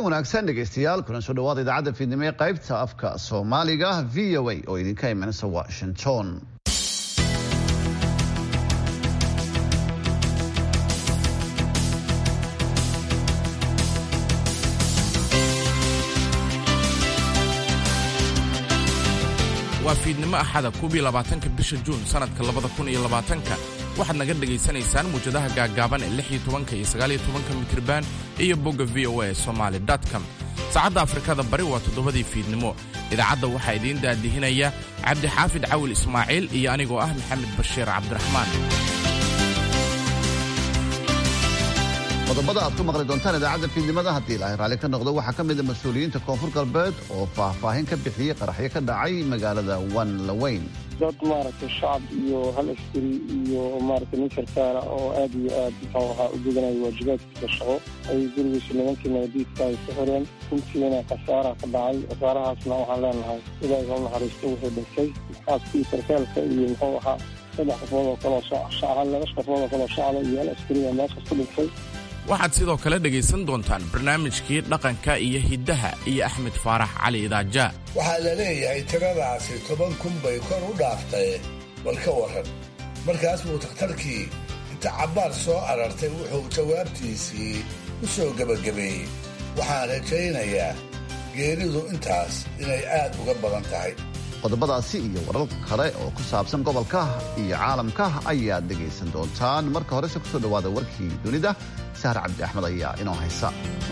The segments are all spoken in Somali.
wanaagsan dhegaystayaal kuna soo dhawaada idaacadda fiidnimo ee qaybta afka soomaaliga v o a oo idinka imanaysa washington waa fiidnimo axada kubii labaatanka bisha juun sannadka labada kun iyo labaatanka waxaad naga dhegaysanaysaan muwjadaha gaaggaaban ee lix iyo tobanka iyo sagaal iyo tobanka mitriban iyo bogga v o a somaali com saacadda afrikada bari waa toddobadii fiidnimo idaacadda waxaa idiin daadihinaya cabdixaafid cawil ismaaciil iyo anigoo ah maxamed bashiir cabdiraxmaan qodobada aad ku maqli doontaan idaacadda fiidnimada haddii ilaahay raalli ka noqdo waxaa ka mida mas-uuliyiinta koonfur galbeed oo faahfaahin ka bixiyey qaraxyo ka dhacay magaalada wanlaweyn dad maaragtay shacab iyo hal askari iyo maaragtay nin sarkaala oo aad iyo aad muxuu ahaa u gudanaya waajibaadkiisa shaqo ay gurigiisa nimankii nabadiidka ay ku xireen runtiina khasaara ka dhacay khasaarahaasna waxaan leenahay ilaahay ha u naxariisto wuxuu dhintay xaaskii sarkaalka iyo muxuu ahaa saddex qofood oo kaloo shacab laba qofood oo kaloo shacaba iyo hal askari oo meeshaas ku dhintay waxaad sidoo kale dhegaysan doontaan barnaamijkii dhaqanka iyo hiddaha iyo axmed faarax cali idaaja waxaa la leeyahay tiradaasi toban kun bay kor u dhaaftay bal ka warran markaas buu takhtarkii inta cabbaar soo arartay wuxuu jawaabtiisii u soo gebagabeeyey waxaan rajaynayaa geeridu intaas inay aad uga badan tahay qodobadaasi iyo warar kale oo ku saabsan gobolka iyo caalamka ayaad dhegaysan doontaan marka horese kusoo dhawaada warkii dunida sahar cabdi axmed ayaa inoo haysa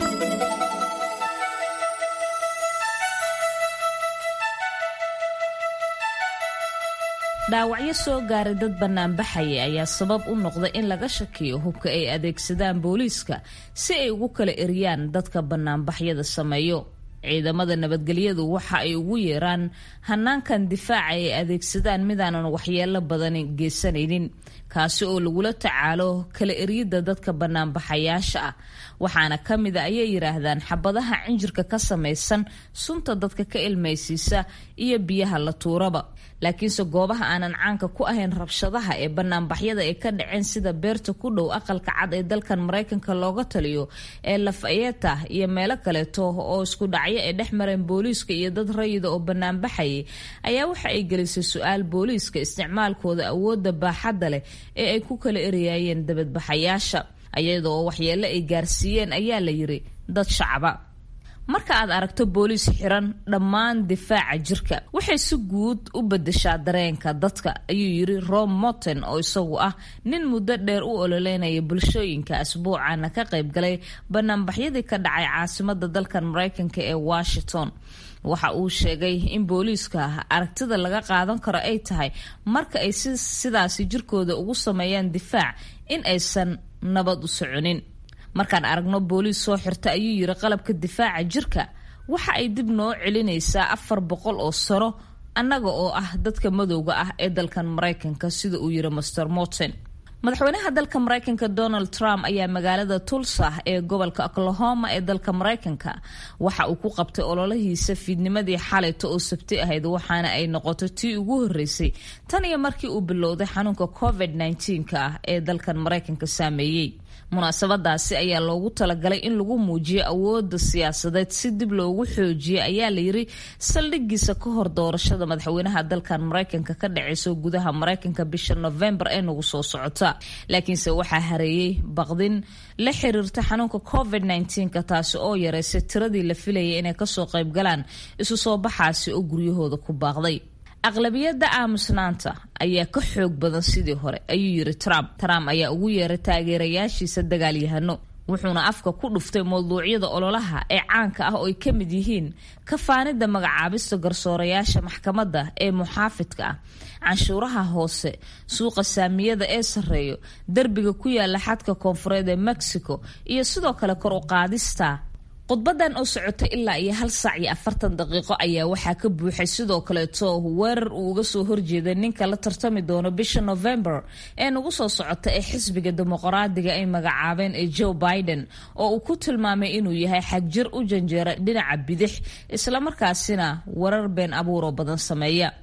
dhaawacyo soo gaaray dad bannaanbaxaya ayaa sabab u noqda in laga shakiyo hubka ay adeegsadaan booliiska si ay ugu kala eriyaan dadka bannaanbaxyada sameeyo ciidamada nabadgelyadu waxa ay ugu yeeraan hanaankan difaaca ay adeegsadaan midaanan waxyeelo badan geysanaynin kaasi oo lagula tacaalo kala eryidda dadka banaanbaxayaasha ah waxaana ka mida ayay yidhaahdaan xabadaha cinjirka ka samaysan sunta dadka ka ilmaysiisa iyo biyaha la tuuraba laakiinse goobaha aanan caanka ku ahayn rabshadaha ee banaanbaxyada ay ka dhaceen sida beerta ku dhow aqalka cad ee dalkan maraykanka looga taliyo ee lafayeta iyo meelo kaleeto oo isku dhacyo ay dhex mareen booliiska iyo dad rayida oo banaanbaxayay ayaa waxa ay gelisay su-aal booliiska isticmaalkooda awoodda baaxadda leh ee ay ku kala eryaayeen dabadbaxayaasha ayadoo waxyeelo ay gaarsiiyeen ayaa la yiri dad shacaba marka aad aragto booliis xiran dhammaan difaaca jirka waxay si guud u bedeshaa dareenka dadka ayuu yiri rom morton oo isagu ah nin muddo dheer u ololeynaya bulshooyinka asbuucana ka qaybgalay banaanbaxyadii ka dhacay caasimada dalkan maraykanka ee washington waxa uu sheegay in booliiska aragtida laga qaadan karo ay tahay marka ay sidaasi jirkooda ugu sameeyaan difaac in aysan nabad u soconin markaan aragno booliis soo xirta ayuu yiri qalabka difaaca jirka waxa ay dib noo celinaysaa afar boqol oo sano annaga oo ah dadka madowga ah ee dalkan maraykanka sida uu yiri master morton madaxweynaha dalka maraykanka donald trump ayaa magaalada tulsa ee gobolka oklahoma ee dalka maraykanka waxa uu ku qabtay ololahiisa fiidnimadii xalayta oo sabti ahayd waxaana ay noqotay tii ugu horeysay tan iyo markii uu bilowday xanuunka covid -19 ah ee dalkan maraykanka saameeyey munaasabadaasi ayaa loogu talagalay in lagu muujiyo awooda siyaasadeed si dib loogu xoojiyo ayaa layiri saldhigiisa ka hor doorashada madaxweynaha dalkan maraykanka ka dhaceyso gudaha maraykanka bisha novembar ee nagu soo socota laakiinse waxaa hareeyey baqdin la xiriirta xanuunka covid -19ka taasi oo yareysay tiradii la filayay inay kasoo qaybgalaan isu soo baxaasi oo guryahooda ku baaqday aqlabiyadda aamusnaanta ayaa ka xoog badan sidii hore ayuu yiri trump trump ayaa ugu yeeray taageerayaashiisa dagaalyahano wuxuuna afka ku dhuftay mawduucyada ololaha ee caanka ah oo ay ka mid yihiin kafaanida magacaabista garsoorayaasha maxkamadda ee muxaafidka ah canshuuraha hoose suuqa saamiyada ee sarreeyo derbiga ku yaala xadka koonfureed ee mexico iyo sidoo kale kor u qaadista khudbadan oo socotay ilaa iyo hal saac iyo afartan daqiiqo ayaa waxaa ka buuxay sidoo kaleeto weerar uu uga soo horjeeday ninka la tartami doono bisha november ee nagu soo socota ee xisbiga dimuqraadiga ay magacaabeen ee joe biden oo uu ku tilmaamay inuu yahay xagjir u janjeera dhinaca bidix islamarkaasina warar been abuuroo badan sameeya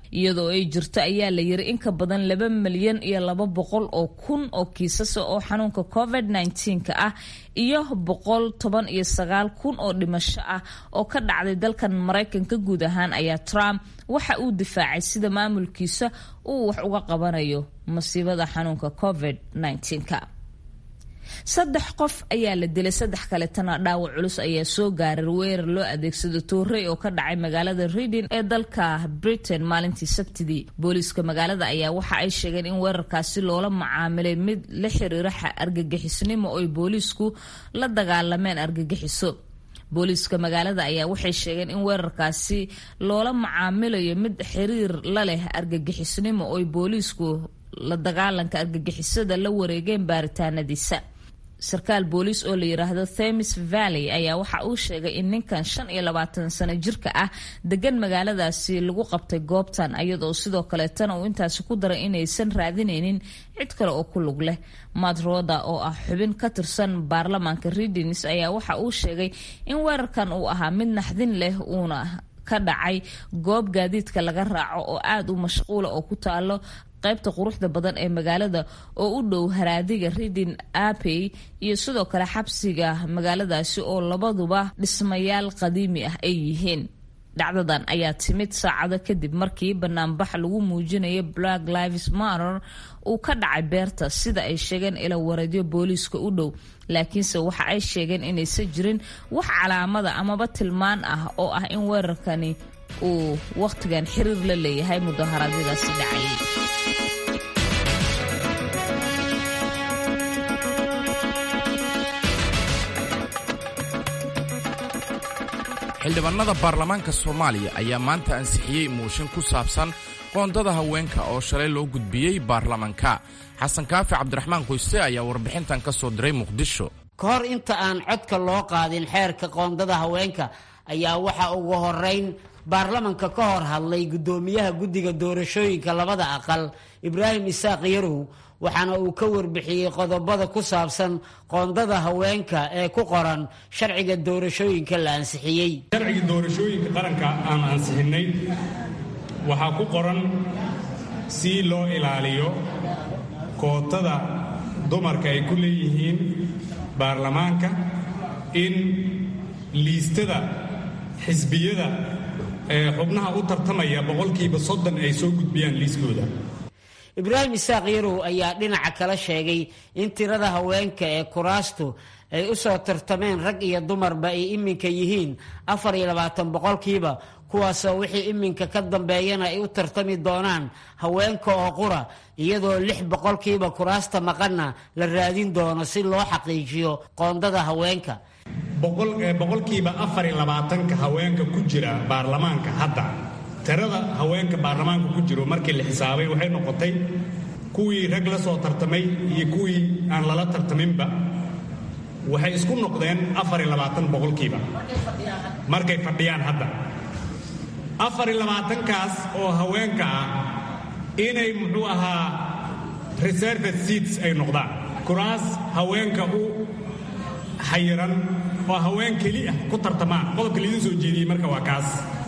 iyadoo ay jirto ayaa la yiri in ka badan laba milyan iyo laba boqol oo kun oo kiisasa oo xanuunka covid ka ah iyo boqol toban iyo sagaal kun oo dhimasho ah oo ka dhacday dalkan maraykanka guud ahaan ayaa trump waxa uu difaacay sida maamulkiisa uu wax uga qabanayo masiibada xanuunka covid ka saddex qof ayaa la dilay saddex kaletana dhaawac culus ayaa soo gaaray weerar loo adeegsado toorey oo ka dhacay magaalada reading ee dalka britain maalintii sabtidii booliiska magaalada ayaa waxa ay sheegeen in weerarkaasi loola macaamilay mid la xiriira argagixisnimo oy booliisku la dagaalameen argagixiso booliiska magaalada ayaa waxay sheegeen in weerarkaasi loola macaamilayo mid xiriir la leh argagixisnimo oy booliisku la dagaalanka argagixisada la wareegeen baaritaanadiisa sarkaal booliis oo la yiraahdo themis valley ayaa waxa uu sheegay in ninkan shan iyo labaatan sano jirka ah degan magaaladaasi lagu qabtay goobtan iyadoo sidoo kaleetana uu intaasi ku daray inaysan raadinaynin cid kale oo ku lug leh matt roda oo ah xubin ka tirsan baarlamaanka readings ayaa waxa uu sheegay in weerarkan uu ahaa mid naxdin leh uuna ka dhacay goob gaadiidka laga raaco oo aada u mashquula oo ku taalo qaybta quruxda badan ee magaalada oo u dhow haraadiga reading apey iyo sidoo kale xabsiga magaaladaasi oo labaduba dhismayaal qadiimi ah ay yihiin dhacdadan ayaa timid saacado kadib markii banaanbax lagu muujinaya black lives matter uu ka dhacay beerta sida ay sheegeen ila wareedyo booliiska u dhow laakiinse waxa ay sheegeen inaysan jirin wax calaamada amaba tilmaan ah oo ah in weerarkani uu wakhtigan xiriir la leeyahay mudaharaadyadaasi dhacayay xildhibaanada baarlamaanka soomaaliya ayaa maanta ansixiyey mooshin ku saabsan qoondada haweenka oo shalay loo gudbiyey baarlamanka xasan kaafi cabdiraxmaan qoyse ayaa warbixintan ka soo diray muqdisho ka hor inta aan codka loo qaadin xeerka qoondada haweenka ayaa waxa ugu horeyn baarlamanka ka hor hadlay guddoomiyaha guddiga doorashooyinka labada aqal ibraahim isaaq yarow waxaana uu ka warbixiyey qodobada ku saabsan qoondada haweenka ee ku qoran sharciga doorashooyinka la ansixiyey sharciga doorashooyinka qaranka aan ansixinnay waxaa ku qoran si loo ilaaliyo kootada dumarka ay ku leeyihiin baarlamaanka in liistada xisbiyada ee xubnaha u tartamaya boqolkiiba soddon ay soo gudbiyaan liiskooda ibraahim isaaq yarow ayaa dhinaca kala sheegay in tirada haweenka ee kuraastu ay u soo tartameen rag iyo dumarba ay iminka yihiin afar iyo labaatan boqolkiiba kuwaasoo wixii iminka ka dambeeyana ay u tartami doonaan haweenka oo qura iyadoo lix boqolkiiba kuraasta maqanna la raadin doono si loo xaqiijiyo qoondada haweenka boqolkiiba afar iyo labaatanka haweenka ku jira baarlamaanka hadda tirada haweenka baarlamaanka ku jiro markii la xisaabay waxay noqotay kuwii rag la soo tartamay iyo kuwii aan lala tartaminba waxay isku noqdeen afar iyo labaatan boqolkiiba markay fadhiyaan hadda afar iyo labaatankaas oo haweenka ah inay muxuu ahaa reserved seats ay noqdaan kuraas haweenka u xayiran oo haween keli ah ku tartamaan qodobka laidin soo jeediyey marka waa kaas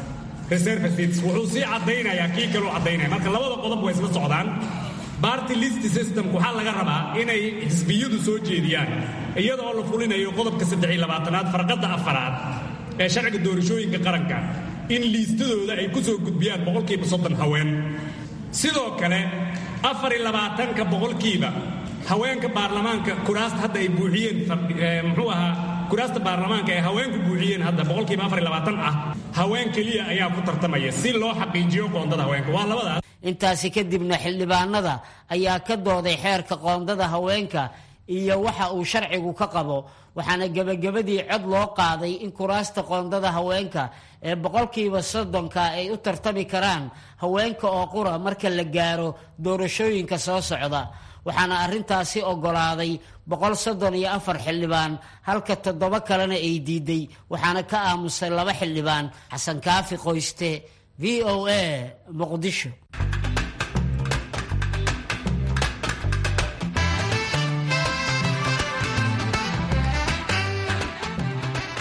wuxuu sii caddaynayaa kii kaleu caddaynaya marka labada qodob way isla socdaan barty list systemku waxaa laga rabaa inay xisbiyadu soo jeediyaan iyada oo la fulinayo qodobka saddex iyo labaatanaad farqadda afaraad ee sharciga doorashooyinka qaranka in liistadooda ay ku soo gudbiyaan boqolkiiba soddon haween sidoo kale afar iyo labaatanka boqolkiiba haweenka baarlamaanka kuraasta hadda ay buuxiyeen muxuu ahaa kuraasta baarlamaanka ee haweenku buuxiyeen hadda boqolkiiba afar iyo labaatan ah haween keliya ayaa ku tartamaya si loo xaqiijiyo qoondada haweenka waa labadaas intaasi kadibna xildhibaanada ayaa ka dooday xeerka qoondada haweenka iyo waxa uu sharcigu ka qabo waxaana gebagabadii cod loo qaaday in kuraasta qoondada haweenka ee boqolkiiba soddonka ay u tartami karaan haweenka oo qura marka la gaaro doorashooyinka soo socda waxaana arrintaasi oggolaaday boqol soddon iyo afar xildhibaan halka toddoba kalena ay diiday waxaana ka aamusay laba xildhibaan xasan kaafi qoyste v o a muqdisho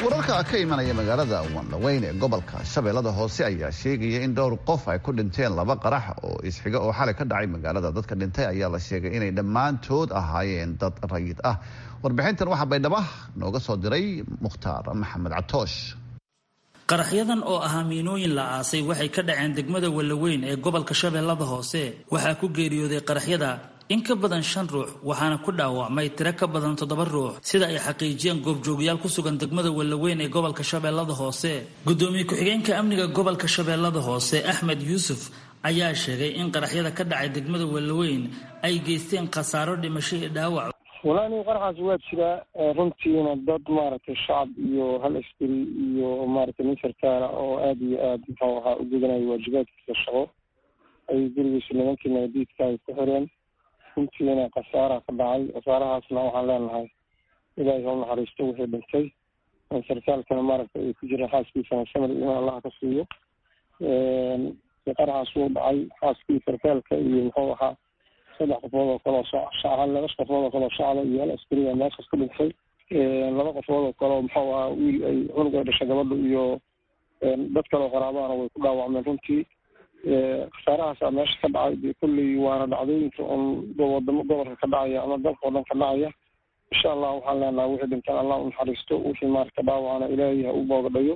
wararka ka imanaya magaalada wanlaweyn ee gobolka shabeellada hoose ayaa sheegaya in dhowr qof ay ku dhinteen laba qarax oo isxiga oo xalay ka dhacay magaalada dadka dhintay ayaa la sheegay inay dhammaantood ahaayeen dad rayid ah warbixintan waxaa baydhaba nooga soo diray mukhtaar maxamed catoosh qaraxyadan oo ahaa miinooyin la aasay waxay ka dhaceen degmada wallaweyn ee gobolka shabeellada hoose waxaa ku geeriyooday qaraxyada in ka badan shan ruux waxaana ku dhaawacmay tiro ka badan toddoba ruux sida ay xaqiijiyeen goobjoogayaal ku sugan degmada wallaweyn ee gobolka shabeellada hoose gudoomiye ku-xigeenka amniga gobolka shabeellada hoose axmed yuusuf ayaa sheegay in qaraxyada ka dhacay degmada wallaweyn ay geysteen khasaaro dhimasho iyo dhaawac walaa nin qaraxaas waa jiraa runtiina dad maaragtay shacab iyo hal askari iyo maaragtay nin sarkaala oo aada iyo aada muxuu ahaa u gudanaya waajibaadkiisa shaqo ay gurigiisa nimankii nabadiidka ay ku xireen runtiina khasaaraha ka dhacay khasaarahaasna waxaan leenahay ilaahay ha u naxariisto wixii dhintay sarkaalkana maaragtay ay ku jiraan xaaskiisana samir iman allaha ka siiyo qaraxaas wuu dhacay xaaskii sarkaalka iyo muxuu ahaa saddex qofood oo kaleo shacab laba qofood oo kaleo shacaba iyo hal askariga meeshaas ka dhintay laba qofood oo kaleo muxuu ahaa wiil ay cunug ay dhashay gabadha iyo dad kaleo qaraabahana way ku dhaawacmeen runtii khasaarahaasaa meesha ka dhacay dee kolley waana dhacdooyinka un wadamo gobolka ka dhacaya ama dalka oo dhan ka dhacaya insha allah waxaan leenaha wixii dhintaan allah u naxariisto wixii maarata dhaawacana ilaahay ha u boogadhayo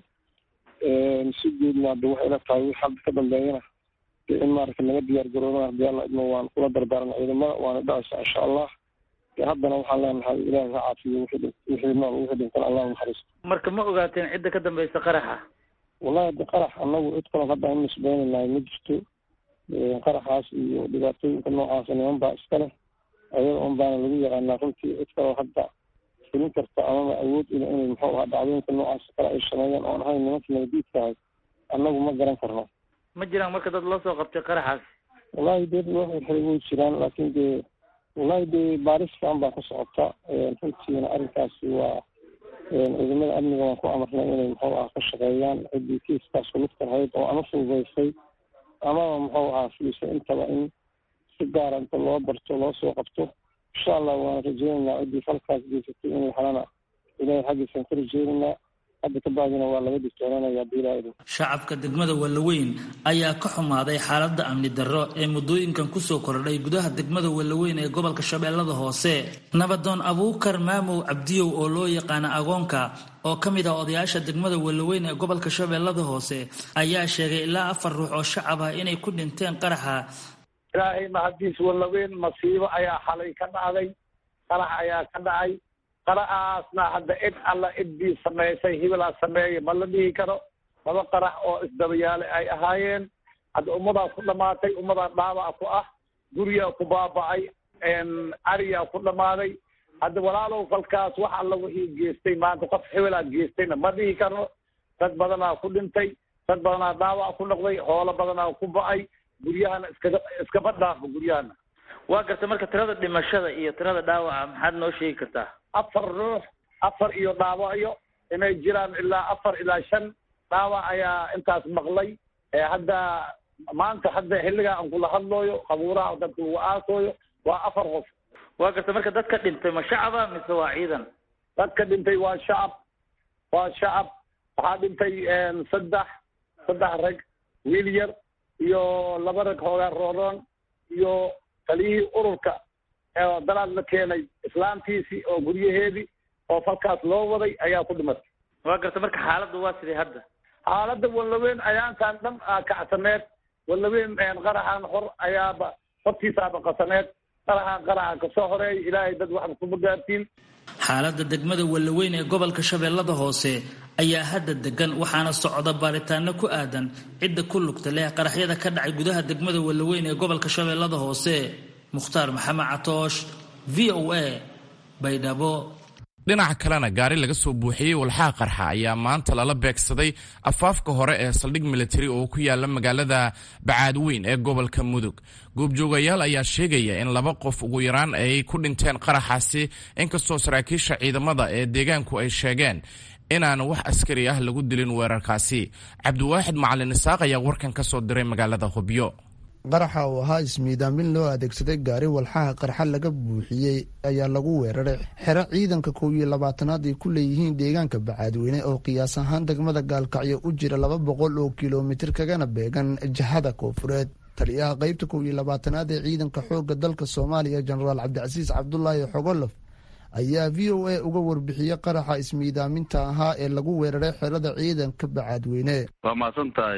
si guudna hadda waxay ila tahay wix hadda ka dambeeyana in maarata laga diyaar garoobana hadii alla idmo waan kula dardaarna ciidamada waana dhacaysa insha allah haddana waxaan leenahay ilaahay ha caafiyo wixii nool wixii dhintaan allah u naxariisto marka ma ogaateen cidda ka dambaysa qaraxa wallahi haddi qarax anagu cid kaloo hadda an nisbeynaynay ma jirto qaraxaas iyo dhibaatooyinka noocaasa niman baa iska leh ayada un baana lagu yaqaanaa runtii cid kaloo hadda fulin karta amaba awood ila inay muxuu ahaa dhacdooyinka noocaas kale ay sameeyeen oon ahayn nimanka nabadiidkahay annagu ma garan karno ma jiraan marka dad loo soo qabtay qaraxaas wallahi dee wax xirxiray way jiraan laakiin dee wallahi dee baaris fiican baa ka socota runtiina arrinkaasi waa ciidamada amniga waan ku amarnay inay muxuu ah ka shaqeeyaan ciddii kiiskaas kulugta lahayd oo ama fududaysay amaba muxuu ahaa fiisay intaba in si gaara inta loo barto loo soo qabto insha allah waana rajeynaynaa ciddii falkaas geysatay in lahelana ilahay xaggiisaan ka rajeynaynaa hadda ka bacdina waa laga digtoonaanaya bilaadu shacabka degmada wallaweyn ayaa ka xumaaday xaaladda amni darro ee muddooyinkan kusoo kordhay gudaha degmada wallaweyn ee gobolka shabeellada hoose nabadoon abuukar maamow cabdiyow oo loo yaqaana agoonka oo ka mid ah odayaasha degmada wallaweyn ee gobolka shabeellada hoose ayaa sheegay ilaa afar ruux oo shacab ah inay ku dhinteen qaraxa ilaahay mahadiis wallaweyn masiibo ayaa xalay ka dhacday qarax ayaa ka dhacay qaraxaasna hadda cid alla ciddii samaysay hibilaa sameeya ma la dhihi karo laba qarax oo isdabayaale ay ahaayeen hadda ummadaas ku dhamaatay ummadaa dhaawac ku ah guriyaa ku baaba'ay ariyaa ku dhammaaday hadda walaalow falkaas wax alla wixii geestay maanta qof hibilaa geestayna ma dhihi karo dad badanaa ku dhintay dad badanaa dhaawac ku noqday hoolo badanaa ku ba'ay guryahana iskaga iskaba dhaafo guryahana waa garta marka tirada dhimashada iyo tirada dhaawaca maxaad noo sheegi kartaa afar ruux afar iyo dhaawacyo inay jiraan ilaa afar ilaa shan dhaawac ayaa intaas maqlay hadda maanta hadda xilligaa aan kula hadlooyo qabuuraha dadka lagu aasooyo waa afar qof waa garta marka dadka dhintay ma shacaba mise waa ciidan dadka dhintay waa shacab waa shacab waxaa dhintay saddex saddex rag wiil yar iyo laba rag hoogaa rooroon iyo taliyihii ururka oo dalaad la keenay islaamtiisii oo guryaheedii oo falkaas loo waday ayaa ku dhimatay waa garta marka xaaladda waa sidee hadda xaaladda wallaweyn ayaantaan dhan kacsaneed wallaweyn qaraxan hor ayaaba hortiisaaba qasaneed qaraxan qaraxa kasoo horeey ilaahay dad waxba kuma gaartiin xaaladda degmada wallaweyn ee gobolka shabeellada hoose ayaa hadda degan waxaana socda baaritaano ku aadan cidda ku lugta leh qaraxyada ka dhacay gudaha degmada wallaweyn ee gobolka shabeellada hoose mukhtaar maxamed catoosh v o a baydhabo dhinaca kalena gaari laga soo buuxiyey walxaha qarxa ayaa maanta lala beegsaday afaafka hore ee saldhig militari oo ku yaala magaalada bacaadweyn ee gobolka mudug goobjoogayaal ayaa sheegaya in laba qof ugu yaraan ay ku dhinteen qaraxaasi inkastoo saraakiisha ciidamada ee deegaanku ay sheegeen inaan wax askari ah lagu dilin weerarkaasi cabdiwaaxid macalin isaaq ayaa warkan ka soo diray magaalada hubyo qaraxa oo ahaa ismiidaamin loo adeegsaday gaari walxaha qarxa laga buuxiyey ayaa lagu weeraray xero ciidanka kow iyo labaatanaad ay ku leeyihiin deegaanka bacaadweyne oo qiyaas ahaan degmada gaalkacyo u jira laba boqol oo kilomitir kagana beegan jihada koofureed taliyaha qeybta kow iyo labaatanaad ee ciidanka xoogga dalka soomaaliya jenaraal cabdicasiis cabdulaahi xogolof ayaa v o a uga warbixiyey qaraxa ismiidaaminta ahaa ee lagu weeraray xerada ciidanka bacaadweyne waa mahadsan tahay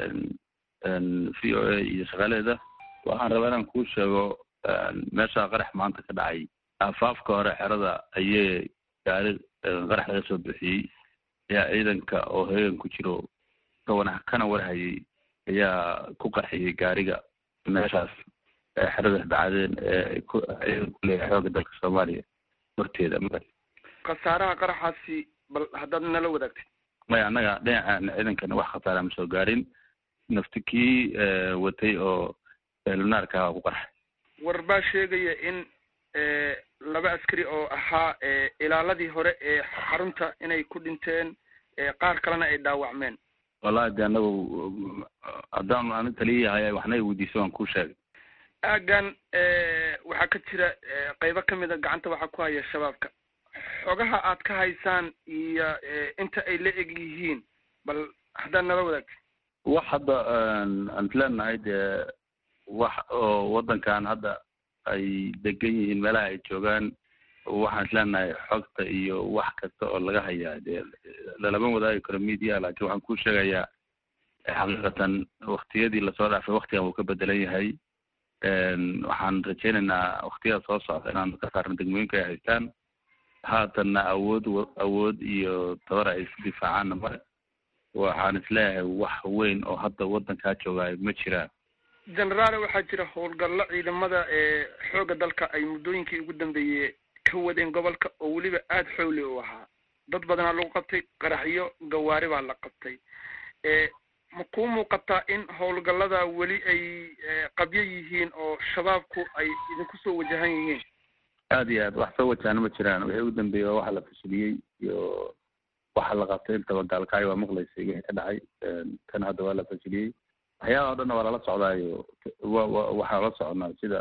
v o a iyo shaqaaleeda waxaan rabaa inaan kuu sheego meeshaa qarax maanta ka dhacay afaafka hore xerada ayay gaari qarax laga soo bixiyey ayaa ciidanka oo heegan ku jiro kawana kana warhayay ayaa ku qarxiyey gaariga meeshaas xerada bacadeen ee ciidan ku leeyahay xooga dalka soomaaliya horteeda ma khasaaraha qaraxaasi bal haddaad nala wadaagtid maya annaga dhinaca ciidankana wax khasaara ma soo gaarin nafti kii watay oo lunaarka aha ku qarxay war baa sheegaya in laba askari oo ahaa ilaaladii hore ee xarunta inay ku dhinteen qaar kalena ay dhaawacmeen wallahi de anagu haddaan ani taliyayahay waxna i weydiiso waan kuu sheegay aagan waxaa ka jira qeybo kamid a gacanta waxaa ku haya shabaabka xogaha aad ka haysaan iyo inta ay la eg yihiin bal haddaad nala wadaagti wax hadda aan leenahay dee wax oo waddankan hadda ay degan yihiin meelaha ay joogaan waxaan isleenahay xogta iyo wax kasta oo laga hayaa dee lalama wadaagi karo media laakiin waxaan kuu sheegayaa xaqiiqatan waktiyadii lasoo dhaafay waktigan wuu ka bedelan yahay waxaan rajaynaynaa waktiyada soo socda inaan ka saarno degmooyinka ay haystaan haatanna awood awood iyo tabar ay isku difaacaanna male waxaan isleeyahay wax weyn oo hadda waddankaa joogaay ma jiraan generaale waxaa jira howlgallo ciidamada ee xoogga dalka ay muddooyinkii ugu dambeeyey ka wadeen gobolka oo weliba aada xowli u ahaa dad badanaa lagu qabtay qaraxyo gawaari baa la qabtay ma kuu muuqataa in howlgallada weli ay qabyo yihiin oo shabaabku ay idinku soo wajahan yihiin aada iyo aad wax soo wajahana ma jiraan wixii ugu dambeeyey waa waxa la fashiliyey iyo waxa la qabtay intaba gaalkacyo waa maqlaysay wixii ka dhacay kan hadda waa la fashiliyey waxyaalaha o dhanna waa lala socdaayo wa wa waxaan la soconaa sida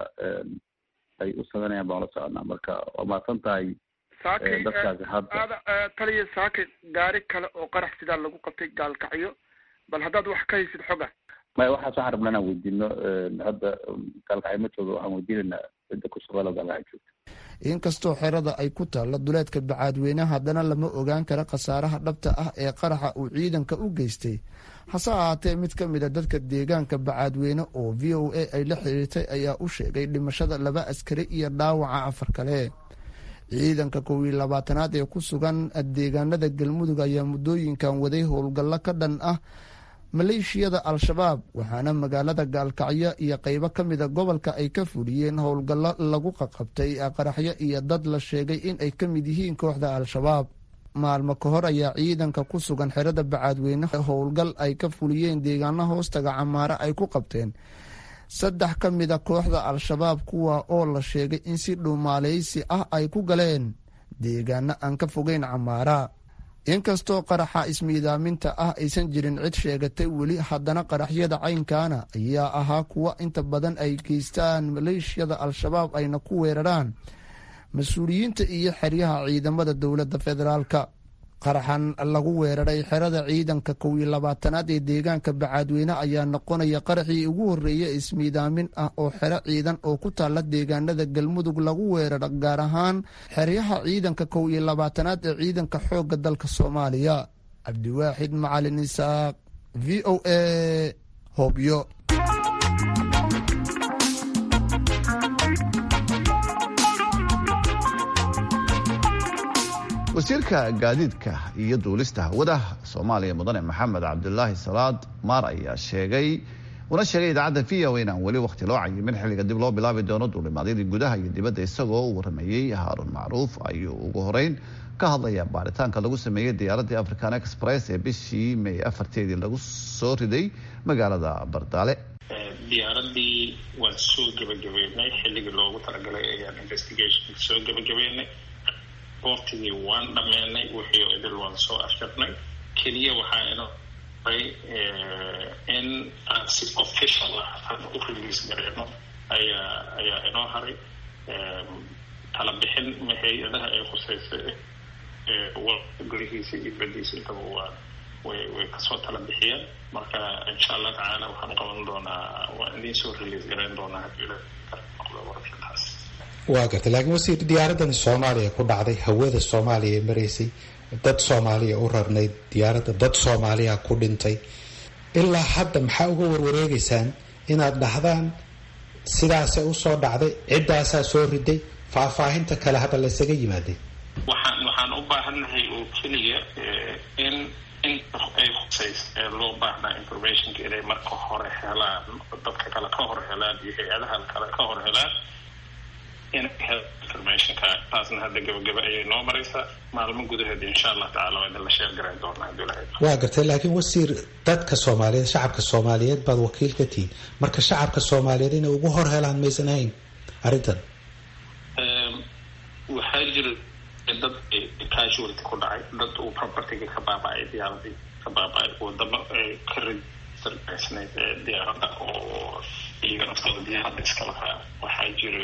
ay u sameynayaan baan la soconaa marka waa mahadsan tahay saakay dadkaasi hadda aada taliya saakay gaari kale oo qarax sidaa lagu qabtay gaalkacyo bal haddaad wax ka haysid xoga maya waxaas waxaan rabnaa inaan weydiino hadda gaalkacyo ma joogo waxaan weydiinaynaa cidda ku shaqeelo gaalkacyo joogta inkastoo xerada ay ku taalla duleedka bacaadweyne haddana lama ogaan kara khasaaraha dhabta ah ee qaraxa uu ciidanka u geystay hase ahaatee mid ka mid a dadka deegaanka bacaadweyne oo v o a ay la xiriirtay ayaa u sheegay dhimashada laba askari iyo dhaawaca afar kale ciidanka kow iyo labaatanaad ee ku sugan deegaanada galmudug ayaa muddooyinkan waday howlgallo ka dhan ah maleeshiyada al-shabaab waxaana magaalada gaalkacyo iyo qeybo ka mida gobolka ay ka fuliyeen howlgallo lagu qaqabtay qaraxyo iyo dad la sheegay in ay ka mid yihiin kooxda al-shabaab maalmo ka hor ayaa ciidanka ku sugan xerada bacaadweyne howlgal ay ka fuliyeen deegaano hoostaga camaare ay ku qabteen saddex ka mida kooxda al-shabaab kuwa oo la sheegay in si dhuumaaleysi ah ay ku galeen deegaano aan ka fogeyn camaara inkastoo qaraxa ismiidaaminta ah aysan jirin cid sheegatay weli haddana qaraxyada caynkaana ayaa ahaa kuwa inta badan ay geystaan maleeshiyada al-shabaab ayna ku weeraraan mas-uuliyiinta iyo xeryaha ciidamada dowladda federaalka qaraxan lagu weeraray xerada ciidanka kow iyo labaatanaad ee deegaanka bacaadweyne ayaa noqonaya qaraxii ugu horreeya ismiidaamin ah oo xero ciidan oo ku taalla deegaanada galmudug lagu weeraro gaar ahaan xeryaha ciidanka kow iyo labaatanaad ee ciidanka xoogga dalka soomaaliya cabdiwaaxid macalin isaaq v o a hobyo wasiirka gaadiidka iyo duulista hawada soomaaliya mudane maxamed cabdulaahi salaad maar ayaa sheegay una sheegay idaacadda v o inaan weli wakhti loo cayimin xilliga dib loo bilaabi doono duulimaadyadii gudaha iyo dibadda isagoo u warameeyey haaruun macruuf ayuu ugu horeyn ka hadlaya baaritaanka lagu sameeyey diyaaraddii african express ee bishii may afarteedii lagu soo riday magaalada bardaale diyaaradii waan soo gebagabeynay xilligii loogu talagalay ayaan investigation soo gebagabeynay boortigii waan dhammeynay wixii idil waan soo afjarnay keliya waxaa ino in aan si official ah aan u release gareyno ayaa ayaa inoo haray tala bixin hay-adaha ay khuseysa gurihiisa iyo badiisa intaba waa way way kasoo tala bixiyeen marka insha allah tacaala waxaan qaban doonaa waan idiin soo release gareyn doonaa hadii noqdo warashadaas waa gartay laakiin wasiir diyaaradani soomaaliya ku dhacday hawada soomaaliya ee maraysay dad soomaaliya u rarnayd diyaaradda dad soomaaliya ku dhintay ilaa hadda maxaa uga warwareegeysaan inaad dhahdaan sidaasay usoo dhacday ciddaasaa soo riday faahfaahinta kale hadda laysaga yimaaday waxaan waxaan u baahannahay oo keliya in inta ay khusaysa ee loo baahnaa informationka inay marka hore helaan dadka kale ka hor helaan iyo hay-adaha kale ka hor helaan inay helaan informationka taasna hadda gabagaba ayay noo maraysaa maalmo gudaheed insha allah tacala waa idin la sheer garan doonaa hadii ilahay waa gartay laakiin wasiir dadka soomaaliyeed shacabka soomaaliyeed baad wakiil ka tihiin marka shacabka soomaaliyeed inay ugu hor helaan maysan ahayn arrintan waxaa jira dad casualty ku dhacay dad uu propertyga ka baaba-ay diyaaradii ka baaba-ay wadamo ka registergaysnayd diyaaradda oo iyaga naftooda diyaaradda iska lahaa waxaa jira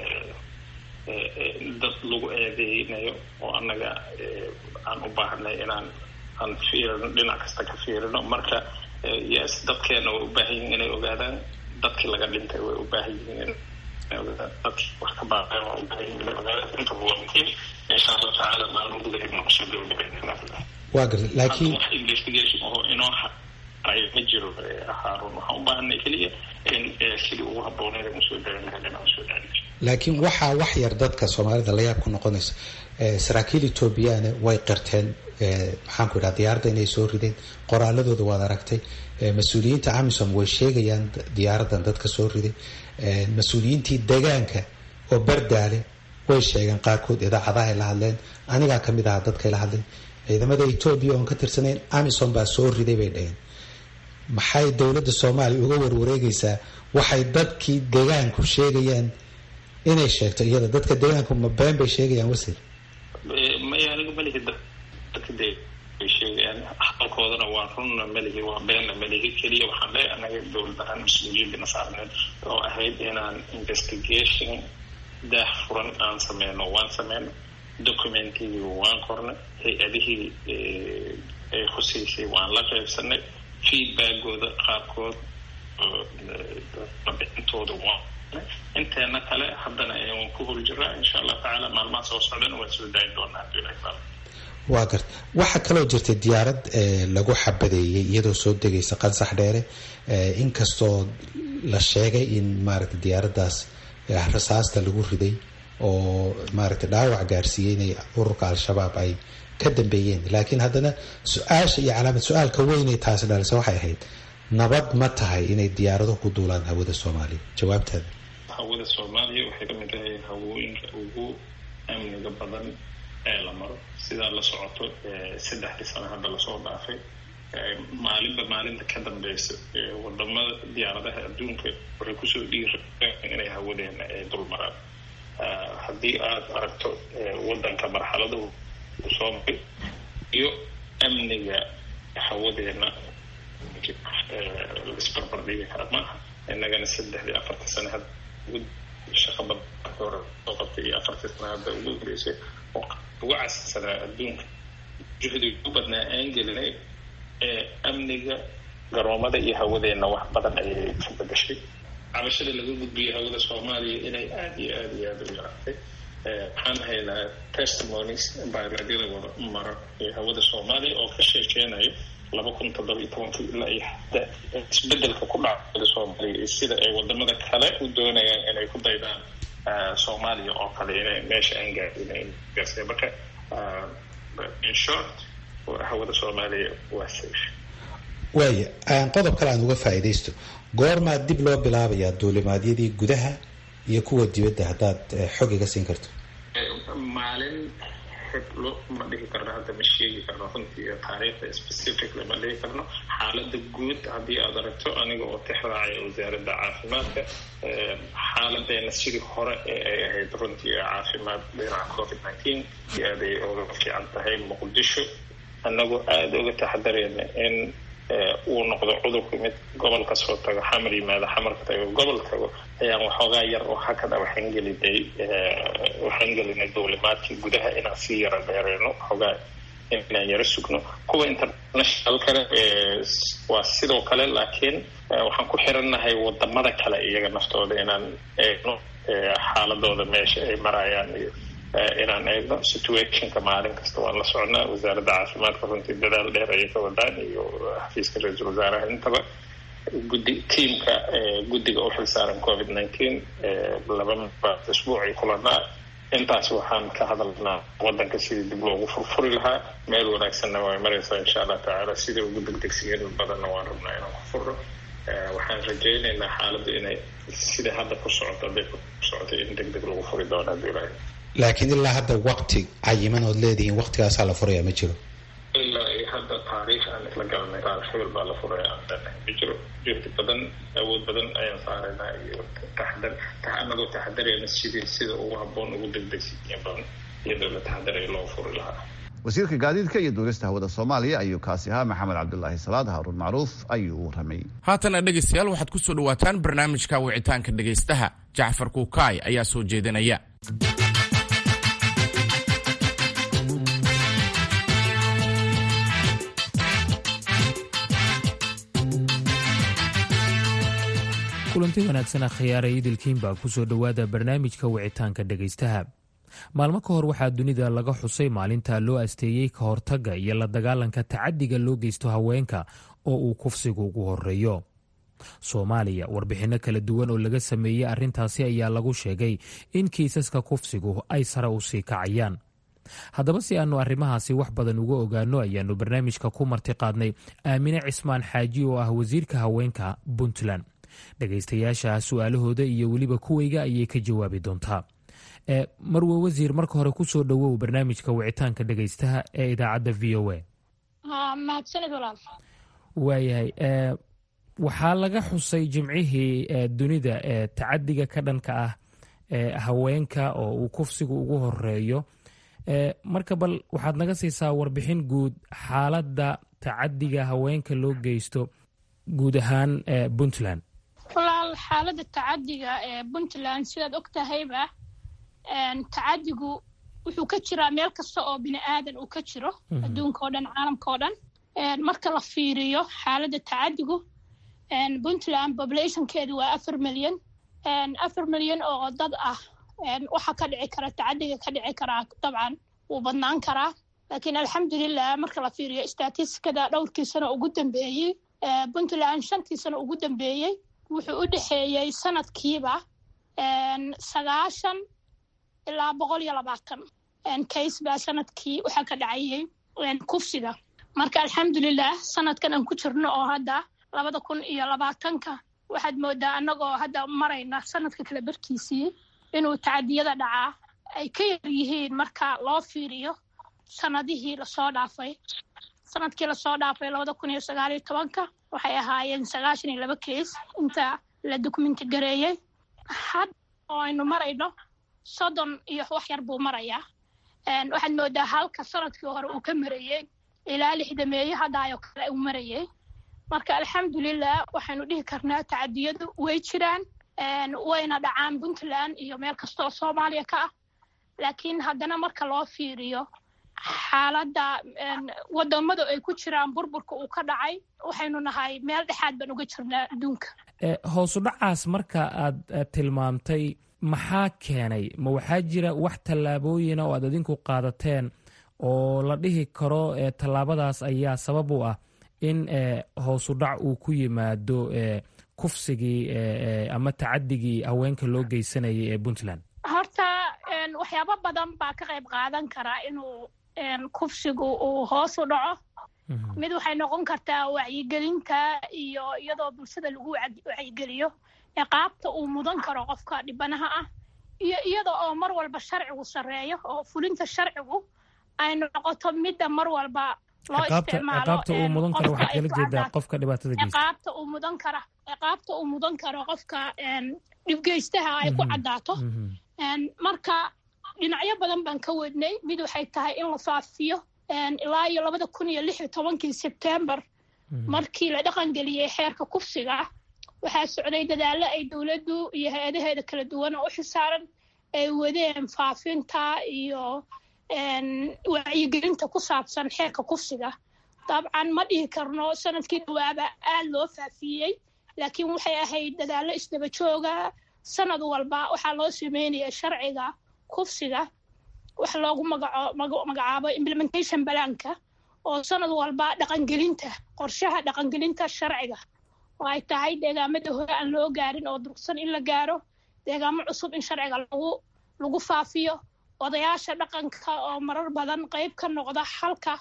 dad lagu eedeynayo oo annaga aan u baahanay inaan aan fiirino dhinac kasta ka fiirino marka yes dadkeena way u baahan yihiin inay ogaadaan dadkii laga dhintay way u baahan yihiin dadkii wax ka baaqeen waa u baahan yihiin inay ogaadaan intaba waa muhiim insha allah tacaala maalmo gudaheed ma kusoo gabagabaynaa waa gartay laakiin wax investigation oo inoo haray ma jiro haarun waxaan u baahanay keliya in sidii ugu habbooneed aan usoo daalin lahayn inaan usoo daalin laakiin waxaa wax yar dadka soomaalida la yaab ku noqonaysa saraakiil etoobiyana way qirteen maxaanku idhaha diyaaradda inay soo rideen qoraaladooda waad aragtay mas-uuliyiinta amisom way sheegayaan diyaaraddan dadka soo riday mas-uuliyiintii degaanka oo bardaale way sheegeen qaarkood idaacadahay la hadleen anigaa kamid ahaa dadkay la hadleen ciidamada etoobiya oon ka tirsanayn amisom baa soo riday bay dhaheen maxay dowladda soomaaliya uga warwareegaysaa waxay dadkii degaanku sheegayaan inay sheegto iyada dadka deegaanku ma been bay sheegayaan wasiir maya aniga malihi dadka de bay sheegayaan hadalkoodana waa runna malihi waa beenna malihi keliya waxaan leeyahay anaga dowlad ahaan mas-uuliyadina saarneed oo ahayd inaan investigation daah furan aan sameyno waan sameyno documentigii waan qornay hay-adihii ay khuseysay waan la qaybsanay feedbackooda qaarkood bixintooda waan inteena kale haddana waan ku hol jiraa insha allah tacaala maalmaha soo socdana waan soo daayin doonaa hadii ilahay taala waa garta waxaa kaloo jirtay diyaarad lagu xabadeeyey iyadoo soo degaysa qansax dheere inkastoo la sheegay in maaragtay diyaaraddaas rasaasta lagu riday oo maaragtay dhaawac gaarsiiyey inay ururka al-shabaab ay ka dambeeyeen laakiin haddana su-aasha iyo calaamad su-aalka weynay taasi dhalisa waxay ahayd nabad ma tahay inay diyaarado ku duulaan hawada soomaaliya jawaabtaada hawada soomaaliya waxay ka mid tahay hawooyinka ugu amniga badan ee la maro sidaa la socoto saddexdii sano hadda lasoo dhaafay maalinba maalinta ka dambeysa wadamada diyaaradaha adduunka waxay kusoo dhiireen inay hawadeena dul maraan haddii aada aragto wadanka marxaladu soo maray iyo amniga hawadeena laisbarbar dhigi kara maaha innagana saddexdii afarta sano hadda shaqa badan hore soo qabtay iyo afartii sano hadda ugu horeysay oo ugu cassanaa adduunka juhdiga u badnaa aan gelinay ee amniga garoomada iyo hawadeena wax badan ayay ka bedashay cabashada laga gudbiyay hawada soomaaliya inay aada iyo aada iyo aada u yaraatay waxaan haynaa testimonies baaradyada wada mara ee hawada soomaaliya oo ka sheekeynayo laba kun toddoba iyo tobankii ilaa iyo hadda isbedelka ku dhaca hawada soomaaliya iyo sida ay wadamada kale u doonayaan inay ku daydaan soomaaliya oo kale inay meesha aan gaadin gaarsiya marka in short hawada soomaaliya waa safe waaya qodob kale aan uga faa'iidaysto goormaa dib loo bilaabayaa duulimaadyadii gudaha iyo kuwa dibadda haddaad xog iga siin karto maalin xiblo ma dhihi karno hadda ma sheegi karno runtii taariikhda specifically ma dhihi karno xaalada guud haddii aad aragto aniga oo tixraacaya wasaaradda caafimaadka xaaladeena sidii hore ee ay ahayd runtii caafimaad dhinaca covid nineteen iyo aad ay oga fiican tahay muqdisho annagoo aada uga taxadareyna in uu noqdo cudurku mid gobol kasoo tago xamar yimaado xamarka tago gobol tago ayaan waxoogaa yar oo hakada waxaan gelinay waxaan gelinay dowlimaadkii gudaha inaan sii yara dheereyno waxoogaa inaan yaro sugno kuwa international kale waa sidoo kale laakiin waxaan ku xirannahay wadamada kale iyaga naftooda inaan eegno xaaladooda meesha ay marayaan iyo inaan eegno situationka maalin kasta waan la socnaa wasaaradda caafimaadka runtii dadaal dheer ayay ka wadaan iyo xafiiska ra-iisul wasaaraha intaba guddi tiamka guddiga u xilsaaran covid nineteen laba isbuucii kulanaa intaas waxaan ka hadalnaa wadanka sidii dib loogu furfuri lahaa meel wanaagsanna way maraysaa insha allah tacaala sidai ugu degdegsiyan badanna waan rabnaa inaan ku furno waxaan rajaynaynaa xaaladdu inay sida hadda ku socoto hadday ku socoto in deg deg lagu furi doono haddii ilaahay laakiin ilaa hadda wakti cayiman ood leedihiin waktigaasaa la furaya ma jiro ilaa iyo hadda taariikh aan isla galanay taarikh hebel baa la furaya aan leenahay ma jiro juhdi badan awood badan ayaan saaraynaa iyo taxadar anagoo taxadarayna sidii sida ugu habboon ugu degdegsiya badan iyadoo la taxadaraya loo furi lahaa wasiirka gaadiidka iyo duulista hawada soomaaliya ayuu kaasi ahaa maxamed cabdulaahi salaad haaruun macruuf ayuu u ramay haatana dhegaystayaal waxaad ku soo dhawaataan barnaamijka wicitaanka dhegaystaha jacfar kuukaay ayaa soo jeedinaya kulanti wanaagsan akhyaaraya idilkiinbaa ku soo dhowaada barnaamijka wicitaanka dhegaystaha maalmo ka hor waxaa dunida laga xusay maalinta loo asteeyey ka hortagga iyo la dagaalanka tacadiga loo geysto haweenka oo uu kufsigu ugu horeeyo soomaaliya warbixinno kala duwan oo laga sameeyey arrintaasi ayaa lagu sheegay in kiisaska kufsigu ay sare u sii kacayaan haddaba si aannu arrimahaasi wax badan uga ogaanno ayaannu barnaamijka ku marti qaadnay aamine cismaan xaaji oo ah wasiirka haweenka puntland dhegaystayaasha su-aalahooda iyo weliba kuwayga ayay ka jawaabi doontaa marwe wasiir marka hore ku soo dhowow barnaamijka wicitaanka dhegaystaha ee idaacadda v o a mahadsanid walaal waayahay waxaa laga xusay jimcihii dunida ee tacadiga ka dhanka ah haweenka oo uu kufsigu ugu horeeyo marka bal waxaad naga siisaa warbixin guud xaaladda tacadiga haweenka loo geysto guud ahaan puntland walaal xaaladda tacadiga ee puntland sidaad og tahayba tacadigu wuxuu ka jiraa meel kasta oo bini aadan uu ka jiro adduunka oo dhan caalamka oo dhan marka la fiiriyo xaaladda tacadigu puntland populationkeedu waa afar milyan afar milyan oo dad ah waxa ka dhici kara tacadiga ka dhici karaa dabcan wuu badnaan karaa laakiin alxamdulilah marka la fiiriyo statistikada dhowrkii sano ugu dambeeyey puntland shantii sano ugu dambeeyey wuxuu u dhexeeyey sanadkiiba sagaashan ilaa boqol iyo labaatan case baa sanadkii waxaa ka dhacayay kufsiga marka alxamdulilah sanadkan aan ku jirno oo hadda labada kun iyo labaatanka waxaad moodaa annagoo hadda marayna sanadka kale barkiisii inuu tacadiyada dhacaa ay ka yar yihiin marka loo fiiriyo sanadihii lasoo dhaafay sanadkii lasoo dhaafay labada kun iyo sagaal iyo tobanka waxay ahaayeen sagaashan iyo laba case inta la dokumenti gareeyey hadda oo aynu marayno soddon iyo wax yar buu marayaa waxaad moodaa halka sanadkii hore uu ka marayey ilaa lixdameeye haddaayoo kale uu marayey marka alxamdulilah waxaynu dhihi karnaa tacadiyadu way jiraan wayna dhacaan puntland iyo meel kasta oo soomaaliya ka ah laakiin haddana marka loo fiiriyo xaaladda wadamada ay ku jiraan burburka uu ka dhacay waxaynu nahay meel dhexaad baan uga jirnaa adduunka hoosu dhacaas marka aad tilmaamtay maxaa keenay ma waxaa jira wax tallaabooyina oo aad adinku qaadateen oo la dhihi karo tallaabadaas ayaa sabab u ah in hoosu dhac uu ku yimaado kufsigii ama tacadigii haweenka loo geysanayay ee puntland horta waxyaabo badan baa ka qayb qaadan karaa inuu kufsigu uu hoos u dhaco mid waxay noqon kartaa wacyigelinta iyo iyadoo bulshada lagu wacyigeliyo ciqaabta uu mudan karo qofka dhibanaha ah iyo iyada oo mar walba sharcigu sarreeyo oo fulinta sharcigu ay noqoto midda mar walba loo ciqaabta uu mudan karo waxaad kala jeedaa qofka dhibaatada geysta ciqaabta uu mudan kara ciqaabta uu mudan karo qofka dhibgeystaha ay ku caddaato marka dhinacyo badan baan ka wadnay mid waxay tahay in la faafiyo ilaa iyo labada kun iyo lix iyo tobankii sebtembar markii la dhaqangeliyey xeerka kufsiga waxaa socday dadaallo ay dowladdu iyo hay-adaheeda kala duwan oo u xisaaran ay wadeen faafinta iyo wacyigelinta ku saabsan xeerka kufsiga dabcan ma dhihi karno sanadkii dhawaaba aad loo faafiyey laakiin waxay ahayd dadaallo isdaba jooga sanad walba waxaa loo sameynaya sharciga kufsiga wax loogu magacaabo implementation balaanka oo sanad walba dhaqangelinta qorshaha dhaqangelinta sharciga oo ay tahay deegaamada hore aan loo gaarin oo durugsan in la gaaro deegaamo cusub in sharciga lagu lagu faafiyo odayaasha dhaqanka oo marar badan qayb ka noqda xalka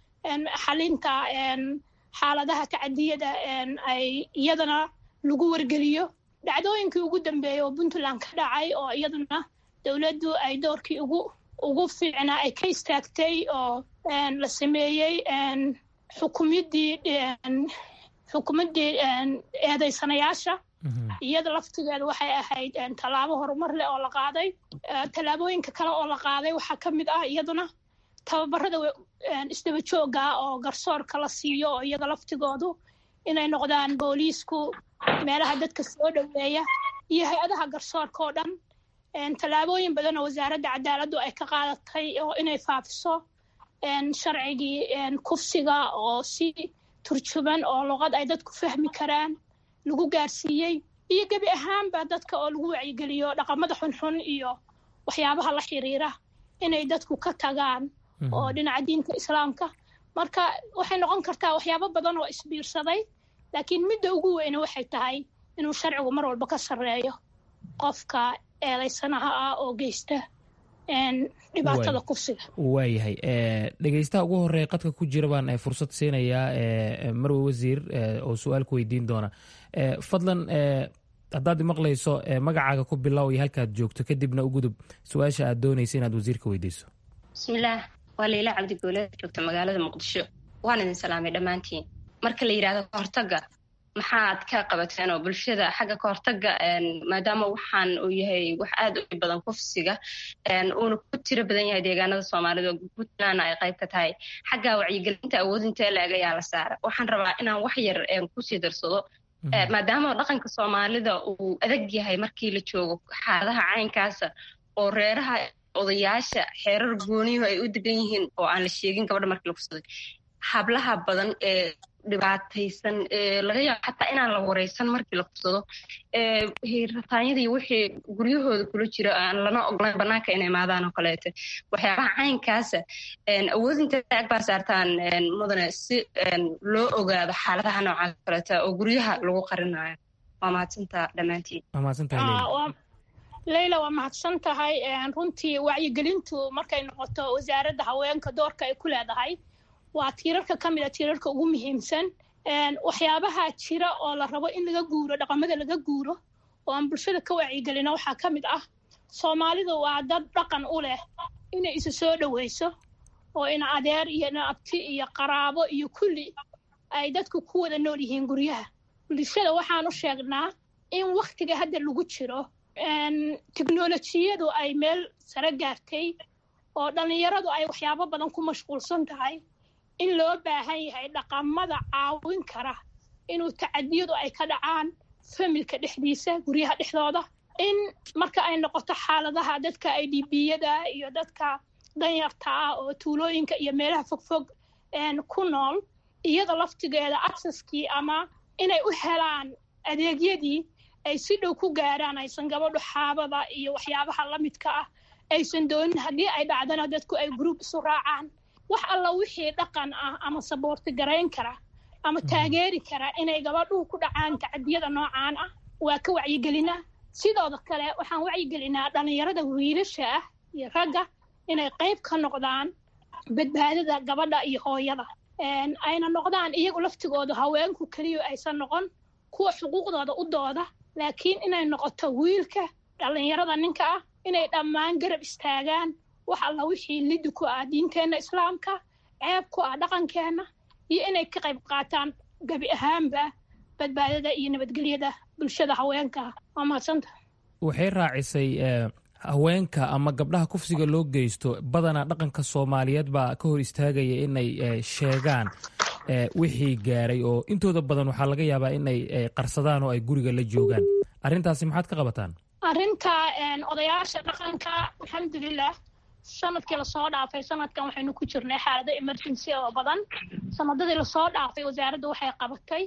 xalinta xaaladaha tacadiyada ay iyadana lagu wargeliyo dhacdooyinkii ugu dambeeyey oo puntland ka dhacay oo iyaduna dowladdu ay doorkii ugu ugu fiicnaa ay ka istaagtay oo la sameeyey xukumiddii xukumaddii eedaysanayaasha iyada laftigeeda waxay ahayd tallaabo horumar leh oo la qaaday tallaabooyinka kale oo la qaaday waxaa ka mid ah iyaduna tababarada isdaba joogga oo garsoorka la siiyo oo iyaga laftigoodu inay noqdaan booliisku meelaha dadka soo dhoweeya iyo hay-adaha garsoorka oo dhan tallaabooyin badan oo wasaaradda cadaaladdu ay ka qaadatay oo inay faafiso sharcigii kufsiga oo si turjuban oo luqad ay dadku fahmi karaan lagu gaarsiiyey iyo gebi ahaanba dadka oo lagu wacyigeliyo dhaqamada xunxun iyo waxyaabaha la xiriira inay dadku ka tagaan oo dhinaca diinta islaamka marka waxay noqon kartaa waxyaabo badan oo isbiirsaday laakiin midda ugu weyne waxay tahay inuu sharcigu mar walba ka sarreeyo qofka eedaysanaha ah oo geysta dhibaatada kufsiga waayahay dhegeystaha ugu horeeya qadka ku jira baan fursad siinayaa marwe wasiir oo su-aal ku weydiin doona fadlan haddaad maqlayso magacaaga ku bilow iyo halkaad joogto kadibna u gudub su-aasha aad doonaysa inaad wasiirka weydiiso bismillaah waa leyla cabdigooleed joogta magaalada muqdisho waan idin salaamay dhammaantiin marka la yidhahdo kahortaga maxaad ka qabateen oo bulshada xagga kahortaga maadaama waxaan uu yahay wax aad u badan kufsiga uuna ku tiro badan yahay deegaanada soomaalida oo puntlandna ay qayb ka tahay xagga wacyigelinta awoodinta laag ayaa la saara waxaan rabaa inaan wax yar kusii darsado maadaama dhaqanka soomaalida uu adag yahay markii la joogo xaaladaha caynkaasa oo reeraha odayaasha xeerar gooniyuhu ay u degan yihiin oo aan la sheegin gabadha markii la kufsaday hablaha badan ee dhibaataysan laga yaabo xataa inaan la wareysan markii la kufsado rataanyadii wixii guryahooda kula jira aan lana ogolayn banaanka inay imaadaan oo kaleete waxyaabaha caynkaasa awoodinta ag baa saartaan mudane si loo ogaado xaaladaha noocaas kaleeta oo guryaha lagu qarinayo waa mahadsantaa dhammaantiin leyla waa mahadsan tahay runtii wacyigelintu markay noqoto wasaaradda haweenka doorka ay ku leedahay waa tiirarka ka mid a tiirarka ugu muhiimsan waxyaabaha jira oo la rabo in laga guuro dhaqamada laga guuro oo aan bulshada ka wacyigelina waxaa ka mid ah soomaalidu waa dad dhaqan u leh inay isu soo dhoweyso oo ina adeer iyo ina abti iyo qaraabo iyo kulli ay dadku ku wada nool yihiin guryaha bulshada waxaan u sheegnaa in waktiga hadda lagu jiro teknolojiyadu ay meel sare gaartay oo dhallinyaradu ay waxyaabo badan ku mashquulsan tahay in loo baahan yahay dhaqamada caawin kara inuu tacadiyadu ay ka dhacaan familka dhexdiisa guryaha dhexdooda in marka ay noqoto xaaladaha dadka i d biyada iyo dadka danyarta ah oo tuulooyinka iyo meelaha fogfog ku nool iyada laftigeeda accesskii ama inay u helaan adeegyadii ay si dhow ku gaaraan aysan gabadhu xaabada iyo waxyaabaha la midka ah aysan doonin haddii ay dhacdana dadku ay gruub isu raacaan wax alla wixii dhaqan ah ama saboorti garayn kara ama taageeri kara inay gabadhuhu ku dhacaan tacadiyada noocaan ah waa ka wacyigelinaa sidooda kale waxaan wacyigelinaa dhallinyarada wiilasha ah iyo ragga inay qayb ka noqdaan badbaadada gabadha iyo hooyada ayna noqdaan iyagu laftigooda haweenku keliya aysan noqon kuwa xuquuqdooda u dooda laakiin inay noqoto wiilka dhallinyarada ninka ah inay dhammaan garab istaagaan wax alla wixii lidi ku ah diinteenna islaamka ceeb ku ah dhaqankeenna iyo inay ka qayb qaataan gebi ahaanba badbaadada iyo nabadgelyada bulshada haweenka waa mahadsanta waxay raacisay haweenka ama gabdhaha kufsiga loo geysto badanaa dhaqanka soomaaliyeed baa ka hor istaagaya inay sheegaan wixii gaaray oo intooda badan waxaa laga yaabaa in ay qarsadaan oo ay guriga la joogaan arrintaasi maxaad ka qabataan arrinta odayaasha dhaqanka alxamdulilah sanadkii lasoo dhaafay sanadkan waxaynu ku jirnay xaalado emergency oo badan sanadadii lasoo dhaafay wasaaradda waxay qabatay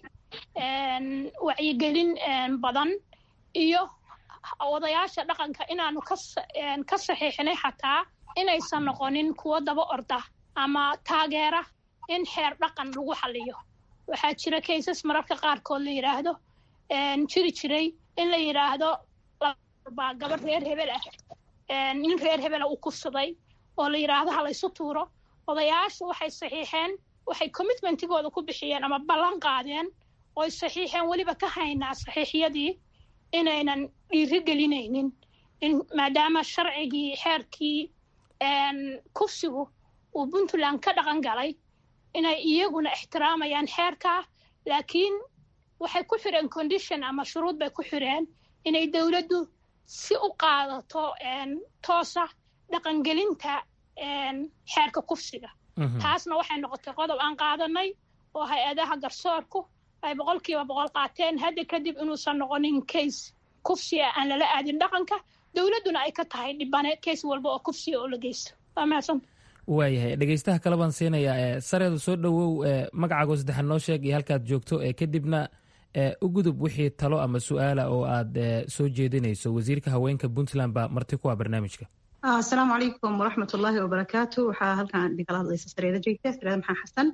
wacyigelin badan iyo odayaasha dhaqanka inaanu ka saxiixinay xataa inaysan noqonin kuwo daba orda ama taageera in xeer dhaqan lagu xaliyo waxaa jira kaysas mararka qaarkood la yidhaahdo jiri jiray in la yidhaahdo baa gabadh reer hebel ah nin reer hebela uu kufsaday oo la yidhaahdo ha laysu tuuro odayaashu waxay saxiixeen waxay commitmentigooda ku bixiyeen ama ballan qaadeen oy saxiixeen weliba ka haynaa saxiixyadii inaynan dhiiri gelinaynin in maadaama sharcigii xeerkii kufsigu uu puntland ka dhaqan galay inay iyaguna ixtiraamayaan xeerkaa laakiin waxay ku xireen condition ama shuruud bay ku xireen inay dowladdu si u qaadato toosa dhaqangelinta xeerka kufsiga taasna waxay noqotay qodob aan qaadanay oo hay-adaha garsoorku ay boqolkiiba boqol qaateen hadda kadib inuusan noqonin case kufsiga aan lala aadin dhaqanka dowladduna ay ka tahay dhibane case walba oo kufsiga oo la geysto waa mahadsan waayahay dhegeystaha kale baan siinayaa sareeda soo dhowow magacaago saddexan noo sheeg iyo halkaad joogto kadibna u gudub wixii talo ama su-aala oo aad soo jeedinayso wasiirka haweenka puntland baa marti ku ah barnaamijka asalaamu calaykum waraxmat ullaahi wabarakaatu waxaa halkan idinkala hadlaysa sareeda jeegta sareeda maxaan xasan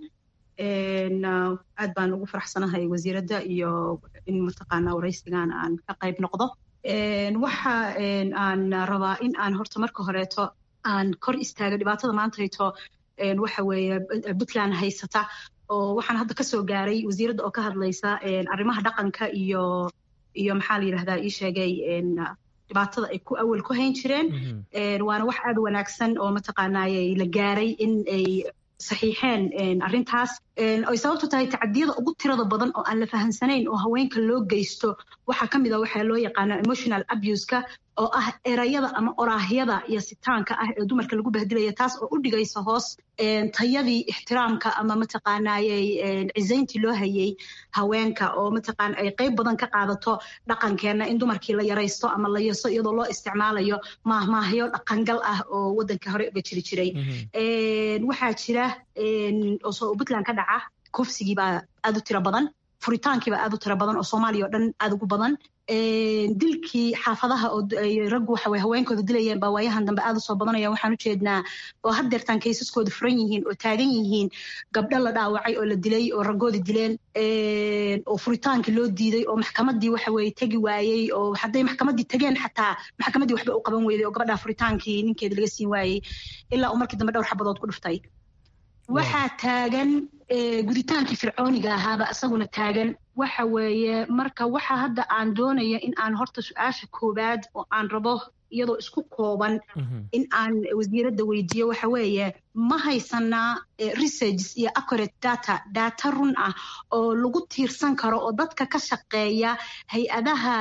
aad baan ugu faraxsanahay wasiiradda iyo in mataqaanaa waraysigan aan ka qayb noqdo waxa aan rabaa in aan horta marka horeeto aan kor istaago dhibaatada maantayto waxa weeye puntland haysata oo waxaan hadda kasoo gaaray wasiiradda oo ka hadlaysa arrimaha dhaqanka iyo iyo maxaa la yidhahdaa ii sheegay dhibaatada ay ku awal ku hayn jireen waana wax aad wanaagsan oo mataqaanaaye la gaaray in ay saxiixeen arrintaas ay sababtu tahay tacadiyada ugu tirada badan oo aan la fahansanayn oo haweenka loo geysto waxaa ka mid a waxaa loo yaqaana emotional abuseka oo ah erayada ama oraahyada iyo sitaanka ah ee dumarka lagu bahdilaya taas oo u dhigaysa hoos tayadii ixtiraamka ama mataqaanaayey cisayntii loo hayay haweenka oo mataqaana ay qayb badan ka qaadato dhaqankeenna in dumarkii la yaraysto ama la yaso iyadoo loo isticmaalayo maahmaahyo dhaqangal ah oo waddanka hore uga jiri jiray waxaa jira oo puntland ka dhaca kufsigii baa aad u tiro badan furitaankii baa aad u tiro badan oo soomaaliya oo dhan aad ugu badan dilkii xaafadaha oo raggu waxa weye haweenkooda dilayeen baa waayahan dambe aad u soo badanaya waxaan u jeednaa oo haddeertaan kaysaskooda furan yihiin oo taagan yihiin gabdho la dhaawacay oo la dilay oo raggoodi dileen oo furitaankii loo diiday oo maxkamaddii waxa weye tegi waayey oo hadday maxkamaddii tegeen xataa maxkamaddii waxba u qaban weyday oo gabadhaa furitaankii ninkeeda laga siin waayey ilaa uu markii dambe dhowr xabadood ku dhuftay waxaa taagan guditaankii fircooniga ahaaba isaguna taagan waxa weeye marka waxa hadda aan doonaya in aan horta su-aasha koowaad oo aan rabo iyadoo isku kooban in aan wasiiradda weydiiyo waxa weeye ma haysanaa researches iyo accurate data data run ah oo lagu tiirsan karo oo dadka ka shaqeeya hay-adaha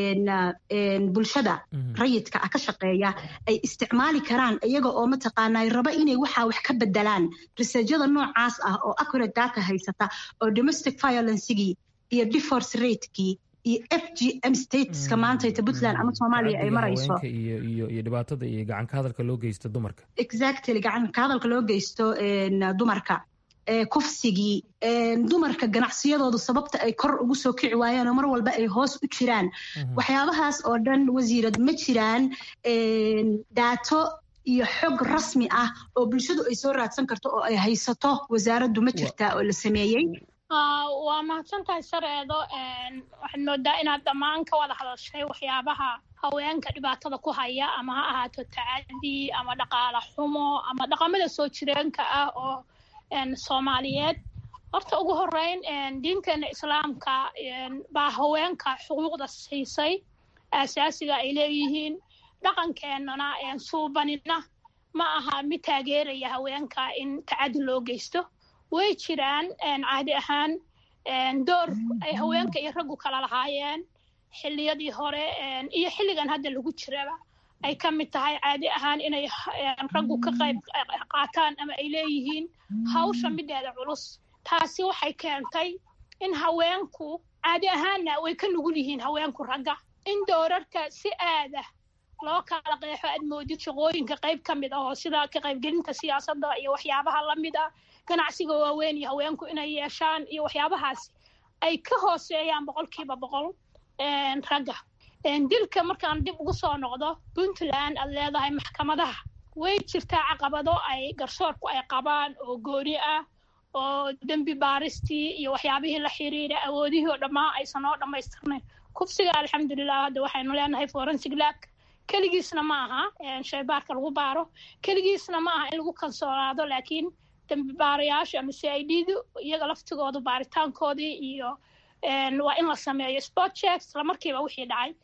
bulshada rayidka ah ka shaqeeya ay isticmaali karaan iyaga oo mataqaanaa raba inay waxaa wax ka bedelaan researchada noocaas ah oo accurate data haysata oo domestic violencegii iyo divorce ratekii iyo f g m stateska maantayta puntland ama soomaaliya ay marayso iyo dhibaatada iyo gacanka hadalka loo geysto dumarka exactly gacanka hadalka loo geysto dumarka kufsigii dumarka ganacsiyadoodu sababta ay kor ugu soo kici waayeen oo mar walba ay hoos u jiraan waxyaabahaas oo dhan wasiirad ma jiraan daato iyo xog rasmi ah oo bulshadu ay soo raadsan karto oo ay haysato wasaaraddu ma jirtaa oo la sameeyey waa mahadsantahay sareedo waxaad moodaa inaad dhammaan ka wada hadashay waxyaabaha haweenka dhibaatada ku haya ama ha ahaato tacadi ama dhaqaala xumo ama dhaqamada soo jireenka ah oo soomaaliyeed horta ugu horeyn diinteena islaamka baa haweenka xuquuqda siisay aasaasiga ay leeyihiin dhaqankeenana suubanina ma aha mid taageeraya haweenka in tacadi loo geysto way jiraan caadi ahaan door ay haweenka iyo raggu kala lahaayeen xilliyadii hore iyo xilligan hadda lagu jiraba ay ka mid tahay caadi ahaan inay raggu ka qayb qaataan ama ay leeyihiin hawsha mideeda culus taasi waxay keentay in haweenku caadi ahaanna way ka nugul yihiin haweenku ragga in doorarka si aadah loo kala qeexo aad moodid shaqooyinka qayb ka mid ah oo sida ka qaybgelinta siyaasadda iyo waxyaabaha la mid ah ganacsiga waaweyn iyo haweenku inay yeeshaan iyo waxyaabahaasi ay ka hooseeyaan boqolkiiba boqol ragga dilka markaan dib ugu soo noqdo puntland aad leedahay maxkamadaha way jirtaa caqabado ay garsoorku ay qabaan oo gooni ah oo dembi baaristii iyo waxyaabihii la xiriira awoodihii oo dhammaa aysan oo dhammaystirnayn kufsiga alxamdulilah hadda waxaynu leenahay forensic lab keligiisna ma aha shaybaarka lagu baaro keligiisna ma aha in lagu kalsoonaado laakiin dembi baarayaasha ama c i d du iyaga laftigoodu baaritaankoodii iyo waa in la sameeyo sport checks isla markiiba wixii dhacay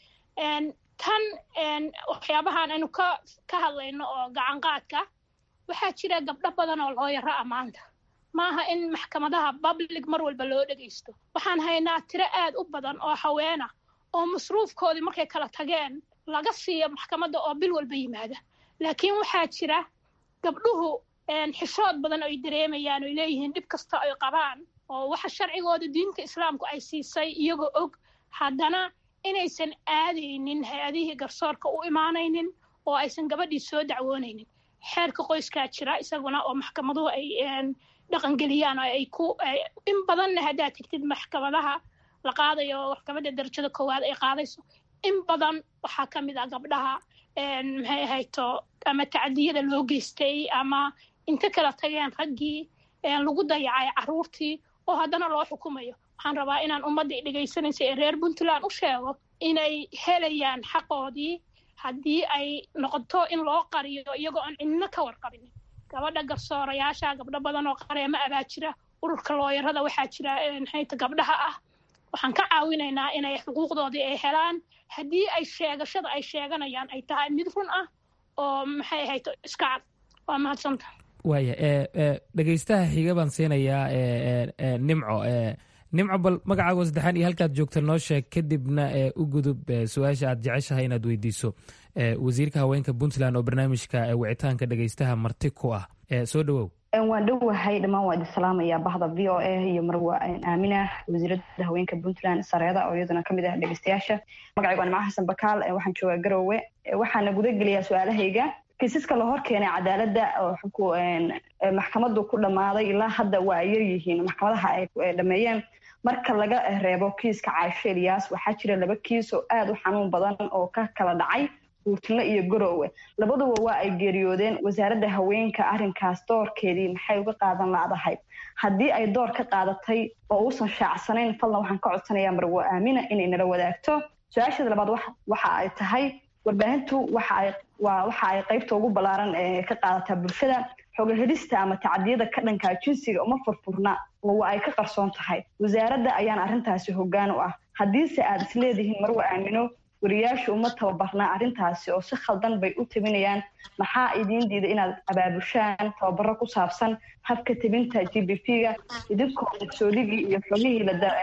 tan waxyaabahan aynu ka ka hadlayno oo gacan qaadka waxaa jira gabdho badan oo looyaro ah maanta maaha in maxkamadaha public mar walba loo dhegaysto waxaan haynaa tiro aad u badan oo haweena oo masruufkoodii markay kala tageen laga siiyo maxkamadda oo bil walba yimaada laakiin waxaa jira gabdhuhu xishood badan ay dareemayaan oy leeyihiin dhib kasta ay qabaan oo waxa sharcigooda diinta islaamku ay siisay iyagoo og haddana inaysan aadaynin hay-adihii garsoorka u imaanaynin oo aysan gabadhii soo dacwoonaynin xeerka qoyskaa jira isaguna oo maxkamaduhu ay dhaqangeliyaan oo ay ku in badanna haddaad tegtid maxkamadaha la qaadayo maxkamadda darajada koowaad ay qaadayso in badan waxaa ka mid ah gabdhaha maxay ahayto ama tacdiyada loo geystay ama inta kala tageen raggii lagu dayacay carruurtii oo haddana loo xukumayo waxaan rabaa inaan ummadda dhegaysanaysa ee reer puntland u sheego inay helayaan xaqoodii haddii ay noqoto in loo qariyo iyagoo aan cidno ka warqabinin gabadha garsoorayaasha gabdho badan oo qareemo abaa jira ururka looyarada waxaa jira maxayta gabdhaha ah waxaan ka caawinaynaa inay xuquuqdoodii ay helaan haddii ay sheegashada ay sheeganayaan ay tahay mid run ah oo maxay ahayto iska cad waa mahadsanta waaya dhegaystaha xiga baan siinayaa nimco nimco bal magacaago saddexaan iyo halkaad joogta noo sheeg kadibna u gudub su-aasha aad jeceshahay inaad weydiiso wasiirka haweenka puntland oo barnaamijka wicitaanka dhegaystaha marti ku ah soo dhowow waan dhowahay dhammaan waa idin salaamaya bahda v o a iyo marwa aamina wasiiradda haweenka puntland sareeda oo iyaduna kamid ah dhegeystayaasha magacaygu waa nimco xasan bakaal waxaan joogaa garowe waxaana guda geliyaa su-aalahayga kiisaska la hor keenay cadaaladda oo maxkamadu ku dhammaaday ilaa hadda waa ay yaryihiin maxkamadaha ay dhameeyeen marka laga reebo kiiska caasho eliyaas waxaa jira laba kiis oo aad u xanuun badan oo ka kala dhacay buurtile iyo garowe labaduba waa ay geeriyoodeen wasaaradda haweenka arrinkaas doorkeedii maxay uga qaadan laadahay haddii ay door ka qaadatay oo uusan shaacsanayn fadlan waxaan ka codsanayaa marwo aamina inay nala wadaagto su-aasheeda labaad waxa ay tahay warbaahintu waxa ay qaybta ugu ballaaran ee ka qaadataa bulshada xogahelista ama tacdiyada ka dhankaa jinsiga uma furfurna oo waa ay ka qarsoon tahay wasaaradda ayaan arrintaasi hoggaan u ah haddiise aad isleedihiin marwa aamino wariyaashu uma tababarnaa arrintaasi oo si khaldan bay u tabinayaan maxaa idiin diida inaad abaabushaan tababaro ku saabsan habka tabinta g b p ga idinkoo masoolidii iyo xogihii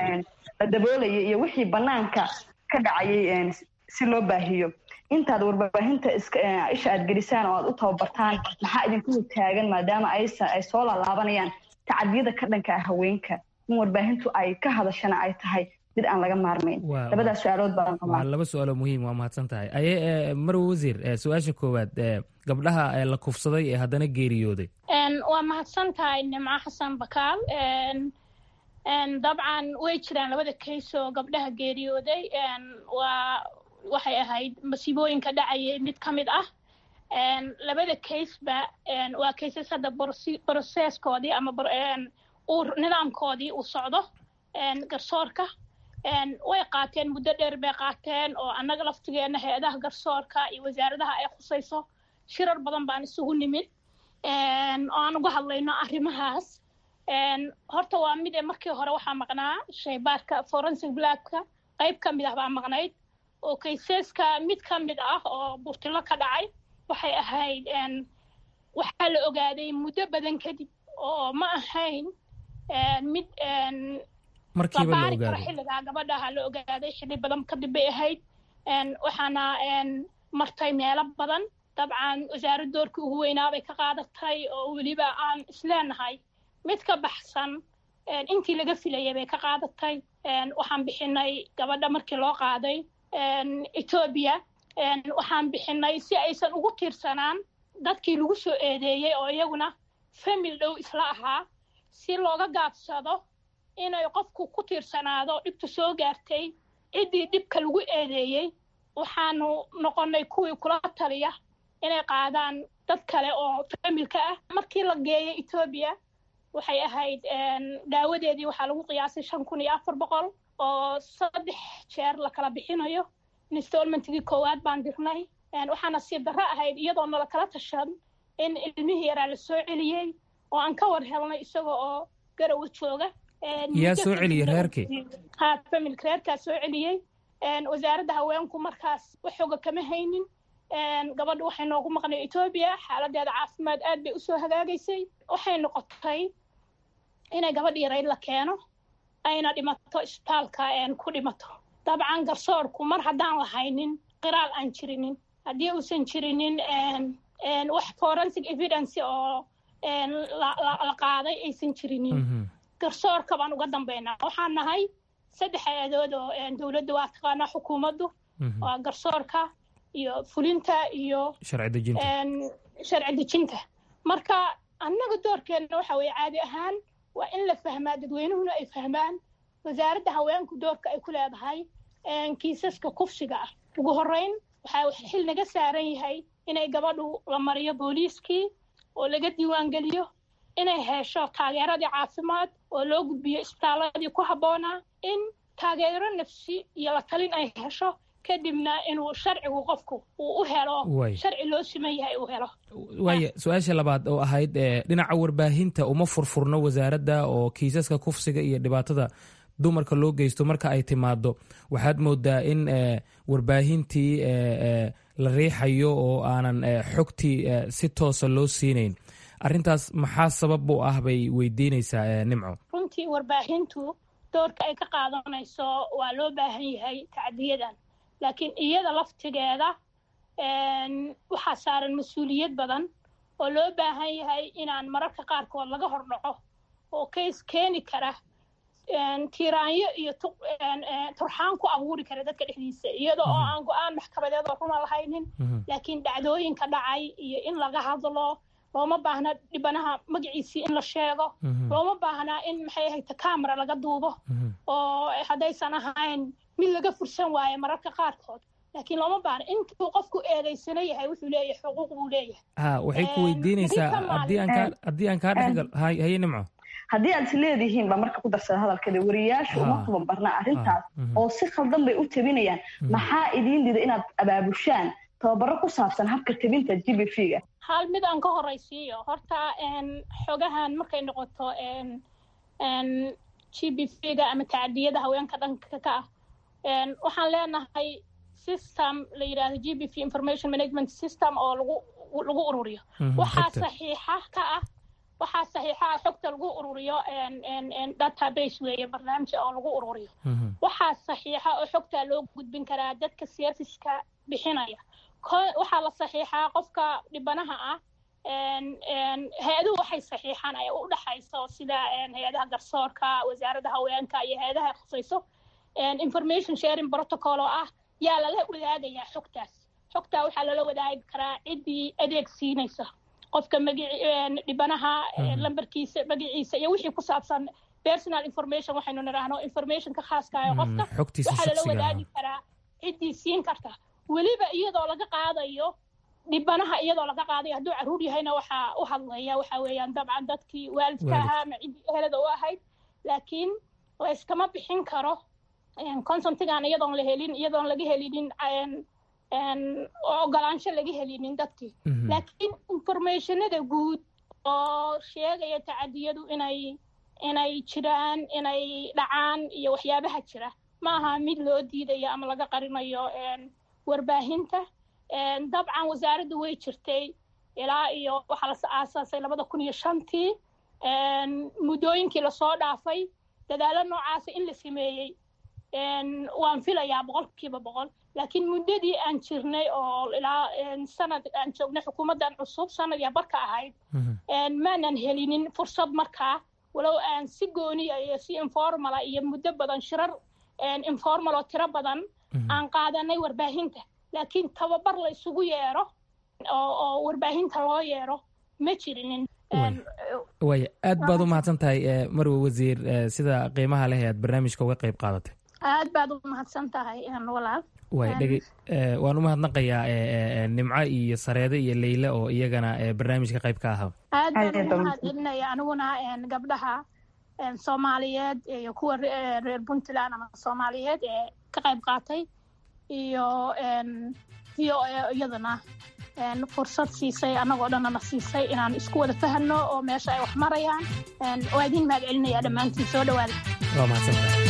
la daboolayay iyo wixii bannaanka ka dhacayay si loo baahiyo intaad warbaahinta isha aad gelisaan oo aad u tababartaan maxaa idinku hogtaagan maadaama ay soo laalaabanayaan tacadiyada ka dhanka ah haweenka in warbaahintu ay ka hadashana ay tahay mid aan laga maarmayn labadaas su-aalood baan waa laba su-aalo muhiim waa mahadsan tahay aye marwe wasiir su-aasha koowaad gabdhaha la kufsaday ee haddana geeriyooday waa mahadsan tahay nimco xasan bakaal dabcan way jiraan labada kays oo gabdhaha geeriyooday waa waxay ahayd masiibooyinka dhacayay mid ka mid ah labada kaysba waa kaysas hadda broseskoodii ama nidaamkoodii uu socdo garsoorka way qaateen muddo dheer bay qaateen oo annaga laftigeena hay-adaha garsoorka iyo wasaaradaha ay khusayso shirar badan baan isugu nimid oo aan uga hadlayno arrimahaas horta waa mid ee markii hore waxaa maqnaa shaybaarka forensic blackka qayb ka mid ah baa maqnayd oo kayseska mid ka mid ah oo burtilo ka dhacay waxay ahayd waxaa la ogaaday muddo badan kadib oo ma ahayn mid markiiba la karo ogaaday xilligaa gabadhaha la ogaaday xilli badan kadib bay ahayd waxaana martay meelo badan dabcan wasaarad doorkii ugu weynaa bay ka qaadatay oo weliba aan isleenahay mid ka baxsan intii laga filayay bay ka qaadatay waxaan bixinay gabadha markii loo qaaday etoobiya waxaan bixinay si aysan ugu tiirsanaan dadkii lagu soo eedeeyey oo iyaguna famil dhow isla ahaa si looga gaabsado inay qofku ku tiirsanaado dhibtu soo gaartay ciddii dhibka lagu eedeeyey waxaanu noqonnay kuwii kula taliya inay qaadaan dad kale oo familka ah markii la geeyay etoobiya waxay ahayd daawadeedii waxaa lagu qiyaasay shan kun iyo afar boqol oo saddex jeer la kala bixinayo installmentigii koowaad baan dirnay waxaa nasiib darro ahayd iyadoo nala kala tashan in ilmihii yaraa la soo celiyey oo aan ka war helnay isaga oo garowa jooga yaa soo celiyey reerkii ha familka reerkaa soo celiyey wasaaradda haweenku markaas waxooga kama haynin gabadha waxay noogu maqnay etoobiya xaaladeeda caafimaad aad bay usoo hagaagaysay waxay noqotay inay gabadh yarayd la keeno ayna dhimato isbitaalka ku dhimato dabcan garsoorku mar haddaan lahaynin qiraal aan jirinin haddii uusan jirinin wax forensic evidence oo la qaaday aysan jirinin garsoorka baan uga dambaynaa waxaan nahay saddex hay-adood oo dowladda waa taqaanaa xukuumaddu waa garsoorka iyo fulinta iyo sharci dejinta marka annaga doorkeenna waxa weeye caadi ahaan waa in la fahmaa dadweynuhuna ay fahmaan wasaaradda haweenku doorka ay ku leedahay kiisaska kufsiga ah ugu horreyn waxaa xil naga saaran yahay inay gabadhu la mariyo booliiskii oo laga diiwaangeliyo inay hesho taageeradii caafimaad oo loo gudbiyo isbitaaladii ku habboonaa in taageero nafsi iyo la talin ay hesho kadibna inuu sharcigu qofku uu u helo sharci loo siman yahay uu helo waaya su-aasha labaad oo ahayd dhinaca warbaahinta uma furfurno wasaaradda oo kiisaska kufsiga iyo dhibaatada dumarka loo geysto marka ay timaado waxaad moodaa in warbaahintii la riixayo oo aanan xogtii si toosa loo siinayn arrintaas maxaa sabab u ah bay weydiinaysaa nimco runtii warbaahintu doorka ay ka qaadanayso waa loo baahan yahay tacdiyadan laakiin iyada laftigeeda waxaa saaran mas-uuliyad badan oo loo baahan yahay inaan mararka qaarkood laga hordhaco oo kays keeni kara tiiraanyo iyo turxaan ku abuuri kara dadka dhexdiisa iyada oo aan go-aan maxkamadeed oo runa lahaynin laakiin dhacdooyinka dhacay iyo in laga hadlo looma baahna dhibanaha magaciisii in la sheego looma baahnaa in maxay ahayta camera laga duubo oo haddaysan ahayn mid laga fursan waayo mararka qaarkood laakiin looma baahna intuu qofku eedaysana yahay wuxuu leeyahay xuquuq buu leeyahay ha waxay ku weydiinaysaa haddii aan kaa haddii aan kaa dhexgal haye nimco haddii aad is leedihiin baa marka ku darsada hadalkeeda wariyaashu uma tababarna arrintaas oo si khaldan bay u tabinayaan maxaa idiin dida inaad abaabushaan tababaro ku saabsan habka tabinta g b v ga hal mid aan ka horaysiiyo horta xogahan markay noqoto g b v ga ama tacdiyada haweenka dhanka ka ah waxaan leenahay system la yidhahdo g b v information management system oo lagu lagu ururiyo waxaa saxiixa ka ah waxaa saxiixa ah xogta lagu ururiyo database weeye barnaamij oo lagu ururiyo waxaa saxiixa oo xogta loo gudbin karaa dadka serviceka bixinaya waxaa la saxiixaa qofka dhibanaha ah hay-aduhu waxay saxiixaan ay u dhexayso sida hay-adaha garsoorka wasaaradda haweenka iyo hay-adaha khusayso information sharing protocol oo ah yaa lala wadaagayaa xogtaas xogtaa waxaa lala wadaagi karaa ciddii adeeg siinaysa qofka magaci dhibanaha lambarkiisa magaciisa iyo wixii ku saabsan personal information waxaynu nidhaahno informationka khaaska ah qofka waxaa lala wadaagi karaa ciddii siin karta weliba iyadoo laga qaadayo dhibanaha iyadoo laga qaadayo hadduu caruur yahayna waxaa u hadlaya waxa weeyaan dabcan dadkii waalidka ahaa ama ciddii ehelada u ahayd laakiin layskama bixin karo consentigan iyadoon la helin iyadoon laga helinin ogolaansho laga helinin dadkii laakiin informationada guud oo sheegaya tacadiyadu inay inay jiraan inay dhacaan iyo waxyaabaha jira ma aha mid loo diidayo ama laga qarinayo warbaahinta dabcan wasaaraddu way jirtay ilaa iyo waxaa la aasaasay labada kun iyo shantii muddooyinkii lasoo dhaafay dadaalo noocaasa in la sameeyey waan filayaa boqolkiiba boqol laakiin muddadii aan jirnay oo ilaa sanad aan joognay xukuumaddan cusub sanad iyo barka ahayd maanan helinin fursad markaa walow aan si gooniya iyo si informala iyo muddo badan shirar informal oo tiro badan aan qaadanay warbaahinta laakiin tababar la isugu yeero oo oo warbaahinta loo yeero ma jirinin waaya aad baad u mahadsan tahay marwe wasiir sida qiimaha leh ee aad barnaamijka uga qayb qaadatay aad baad u mahadsan tahay walaal waay dhege waan u mahadnaqayaa nimco iyo sareede iyo leyle oo iyagana barnaamijka qayb ka ahaa aad baan ugu mahad celinaya aniguna gabdhaha soomaaliyeed iyo kuwa reer puntland ama soomaaliyeed ee ka qayb qaatay iyo v o a iyadana fursad siisay annagoo dhanana siisay inaan isku wada fahno oo meesha ay wax marayaan waa idiin mahad celinaya dhammaantiin soo dhawaada waa mahadsantahay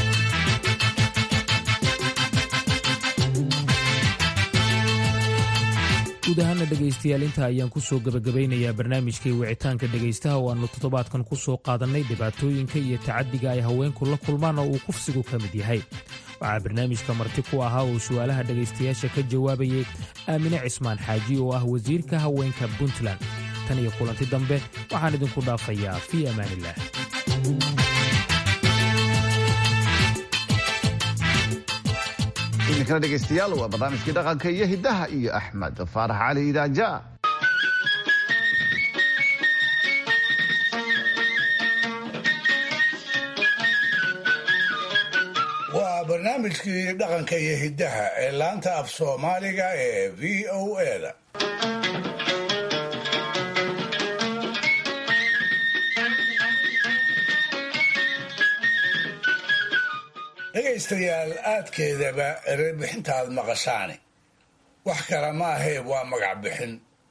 guud ahaana dhegaystayaal inta ayaan ku soo gebagabaynayaa barnaamijkii wicitaanka dhegaystaha oo aannu toddobaadkan ku soo qaadannay dhibaatooyinka iyo tacaddiga ay haweenku la kulmaan oo uu kufsigu ka mid yahay waxaa barnaamijka marti ku ahaa oo su'aalaha dhegaystayaasha ka jawaabayay aamine cismaan xaaji oo ah wasiirka haweenka puntland tan iyo kulanti dambe waxaan idinku dhaafayaa fii amaaniillah iminkana dhegaystayaal waa barnaamijkii dhaqanka iyo hiddaha iyo axmed faarax cali idaaja waa barnaamijkii dhaqanka iyo hiddaha ee laanta af soomaaliga ee v o eda dhegaystayaal aadkeedaba erebixintaad maqashaani wax kale ma ahee waa magac bixin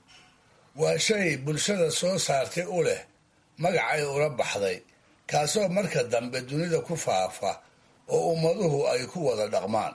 waa shay bulshada soo saartay u leh magacay ula baxday kaasoo marka dambe dunida ku faafa oo ummaduhu ay ku wada dhaqmaan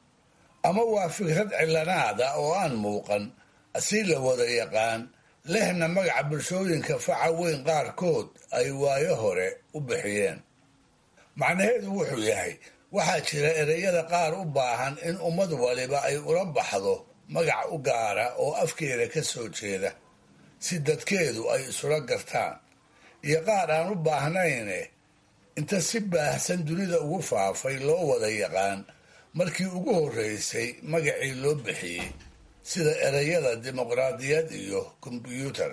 ama waa fikrad cilanaada oo aan muuqan si la wada yaqaan lehna magaca bulshooyinka faca weyn qaarkood ay waayo hore u bixiyeen macnaheedu wuxuu yahay waxaa jira ereyada qaar u baahan in ummad waliba ay ula baxdo magac u gaara oo afkeeda ka soo jeeda si dadkeedu ay isula gartaan iyo qaar aan u baahnayne inta si baahsan dunida ugu faafay loo wada yaqaan markii ugu horreysay magacii loo bixiyey sida ereyada dimuqraadiyad iyo kombyuutar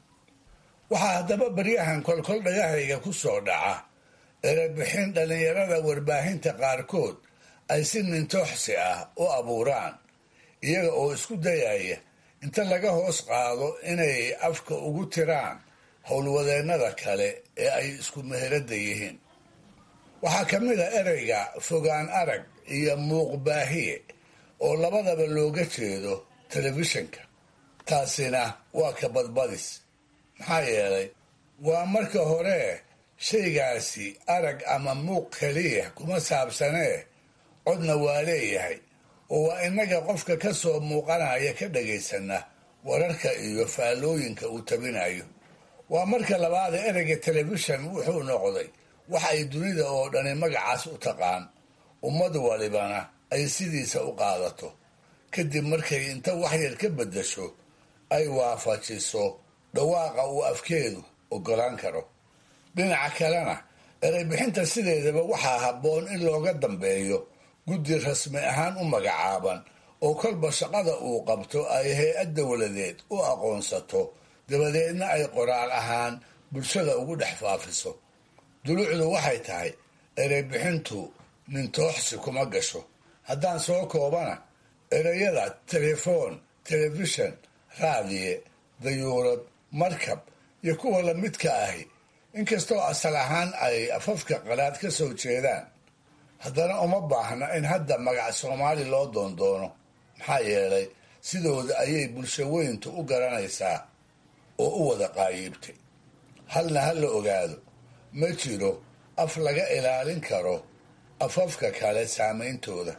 waxaa haddaba baryahan kolkol dhagahayga ku soo dhaca erebixin dhallinyarada warbaahinta qaarkood ay si nintooxsi ah u abuuraan iyaga oo isku dayaya inta laga hoos qaado inay afka ugu tiraan howlwadeennada kale ee ay isku meherada yihiin waxaa ka mid a ereyga fogaan arag iyo muuqbaahiye oo labadaba looga jeedo telefishinka taasina waa ka badbadis maxaa yeelay waa marka hore shaygaasi arag ama muuq keliya kuma saabsanee codna waa leeyahay oo waa innaga qofka ka soo muuqanaya ka dhagaysana wararka iyo faallooyinka uu tabinayo waa marka labaada ereyga telefishan wuxuu noqday wax ay dunida oo dhani magacaas u taqaan ummad walibana ay sidiisa u qaadato kadib markay inta waxyar ka beddasho ay waafajiso dhawaaqa uu afkeedu oggolaan karo dhinaca kalena ereybixinta sideedaba waxaa habboon in looga dambeeyo guddi rasmi ahaan u magacaaban oo kolba shaqada uu qabto ay hay-ad dowladeed u aqoonsato dabadeedna ay qoraal ahaan bulshada ugu dhex faafiso dulucdu waxay tahay ereybixintu nintooxsi kuma gasho haddaan soo koobana ereyada telefoon telefishan raadiye dayuurad markab iyo kuwa lamidka ahi inkastoo asal ahaan ay afafka qalaad ka soo jeedaan haddana uma baahna in hadda magac soomaali loo doondoono maxaa yeelay sidooda ayay bulsho weyntu u garanaysaa oo u wada qaayiibtay halna ha la ogaado ma jiro af laga ilaalin karo afafka kale saameyntooda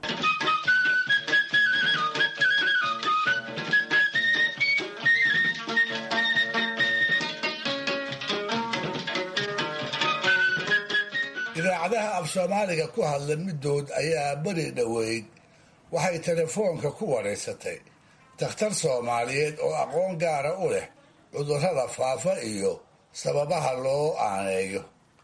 idaacadaha af soomaaliga ku hadla middood ayaa beri dhoweyd waxay telefoonka ku wareysatay dakhtar soomaaliyeed oo aqoon gaara u leh cudurrada faafa iyo sababaha loo aaneeyo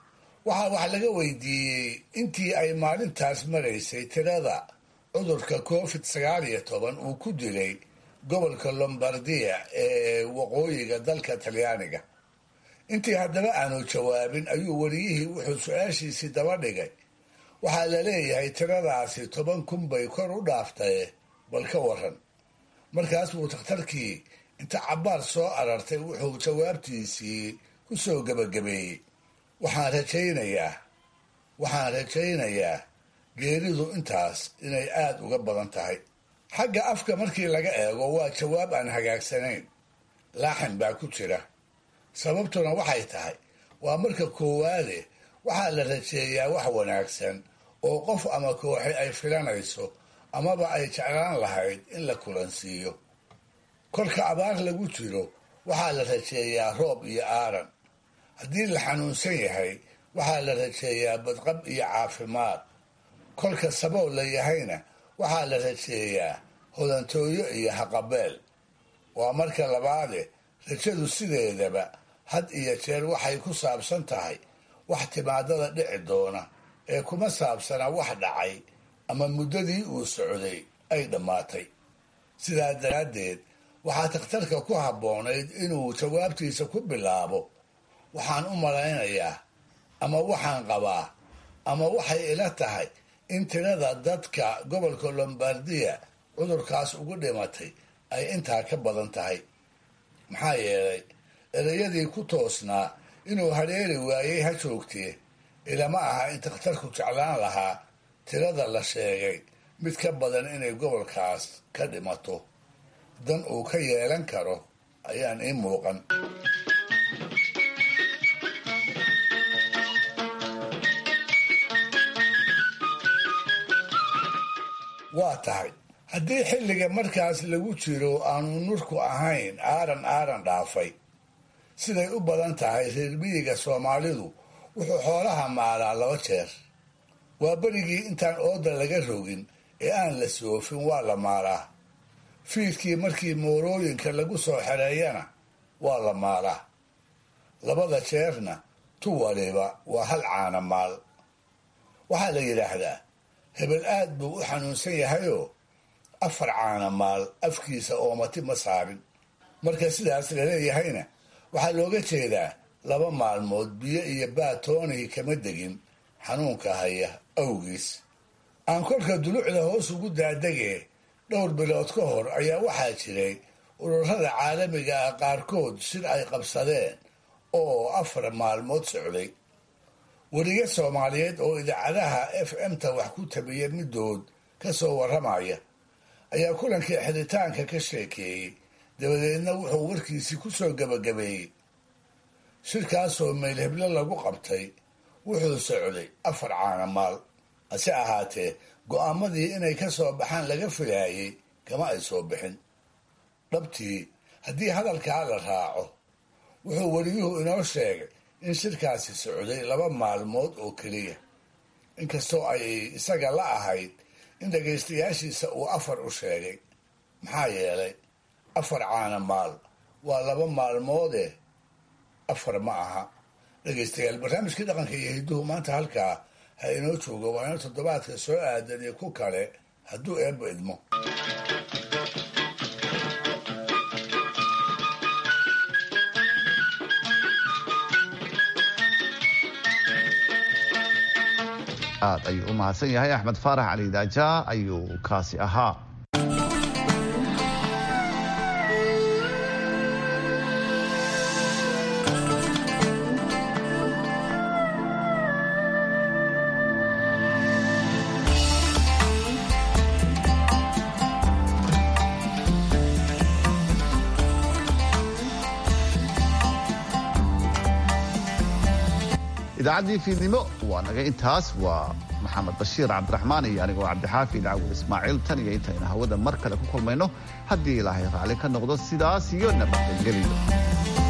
waxaa wax laga weydiiyey intii ay maalintaas maraysay tirada cudurka covid sagaal iyo toban uu ku dilay gobolka lombardia ee waqooyiga dalka talyaaniga intii haddaba aanu jawaabin ayuu wariyihii wuxuu su-aashiisii daba dhigay waxaa la leeyahay tiradaasi toban kun bay kor u dhaaftaye bal ka waran markaas buu takhtarkii inta cabbaar soo arartay wuxuu jawaabtiisii ku soo gebagabeeyey waxaan rajaynayaa waxaan rajaynayaa geeridu intaas inay aada uga badan tahay xagga afka markii laga eego waa jawaab aan hagaagsanayn laaxin baa ku jira sababtuna waxay tahay waa marka koowaade waxaa la rajeeyaa wax wanaagsan oo qof ama kooxi ay filanayso amaba ay jeclaan lahayd in la kulansiiyo kolka abaar lagu jiro waxaa la rajeeyaa roob iyo aaran haddii la xanuunsan yahay waxaa la rajeeyaa badqab iyo caafimaad kolka sabool la yahayna waxaa la rajeeyaa hodantooyo iyo haqabeel waa marka labaade rajadu sideedaba had iyo jeer waxay ku saabsan tahay wax timaadada dhici doona ee kuma saabsana wax dhacay ama muddadii uu socday ay dhammaatay sidaa daraaddeed waxaa takhtarka ku habboonayd inuu jawaabtiisa ku bilaabo waxaan u malaynayaa ama waxaan qabaa ama waxay ila tahay in tirada dadka gobolka lombardiya cudurkaas ugu dhimatay ay intaa ka badan tahay maxaa yeelay ereyadii ku toosnaa inuu hadheeri waayey ha joogtee ilama aha in takhtarku jeclaan lahaa tirada la sheegay mid ka badan inay gobolkaas ka dhimato dan uu ka yeelan karo ayaan ii muuqan waa tahay haddii xilliga markaas lagu jiro aanu nurku ahayn aaran aaran dhaafay siday u badan tahay reer miyiga soomaalidu wuxuu xoolaha maalaa laba jeer waa berigii intaan ooda laga rogin ee aan la soofin waa la maalaa fiidkii markii moorooyinka lagu soo xereeyana waa la maalaa labada jeerna tu waliba waa hal caana maal waxaa la yidhaahdaa hebel aad buu u xanuunsan yahayoo afar caana maal afkiisa oomati ma saarin marka sidaas laleeyahayna waxaa looga jeedaa laba maalmood biyo iyo baatoonihii kama degin xanuunka haya awgiis aan kolka dulucda hoos ugu daadegee dhowr bilood ka hor ayaa waxaa jiray ururada caalamiga ah qaarkood shir ay qabsadeen oo afar maalmood socday weliga soomaaliyeed oo idaacadaha f m-ta wax ku tabiya midood ka soo warramaya ayaa kulankii xiritaanka ka sheekeeyey dabadeedna wuxuu warkiisii ku soo gebagabeeyey shirkaasoo meylheblo lagu qabtay wuxuu socday afar caana maal hase ahaatee go'aamadii inay ka soo baxaan laga filaayey kama ay soo bixin dhabtii haddii hadalkaa la raaco wuxuu weliyuhu inoo sheegay in shirkaasi socday laba maalmood oo keliya inkastoo ay isaga la ahayd in dhagaystayaashiisa uu afar u sheegay maxaa yeelay afar caana maal waa laba maalmoode afar ma aha dhegaystayaal barnaamijkii dhaqanka iyo hidduhu maanta halkaa ha inoo joogo waa ina toddobaadka soo aadan iyo ku kale hadduu eebba idmo aad ayuu u mahadsan yahay axmed faarax cali daaja ayuu kaasi ahaa idaacaddii fiidnimo waa naga intaas waa maxamed bashiir cabdiraxmaan iyo anigoo cabdixaafi dhacwo ismaaciil tan iyo intayna hawada mar kale ku kulmayno haddii ilaahay raalli ka noqdo sidaas iyo nabadgelyo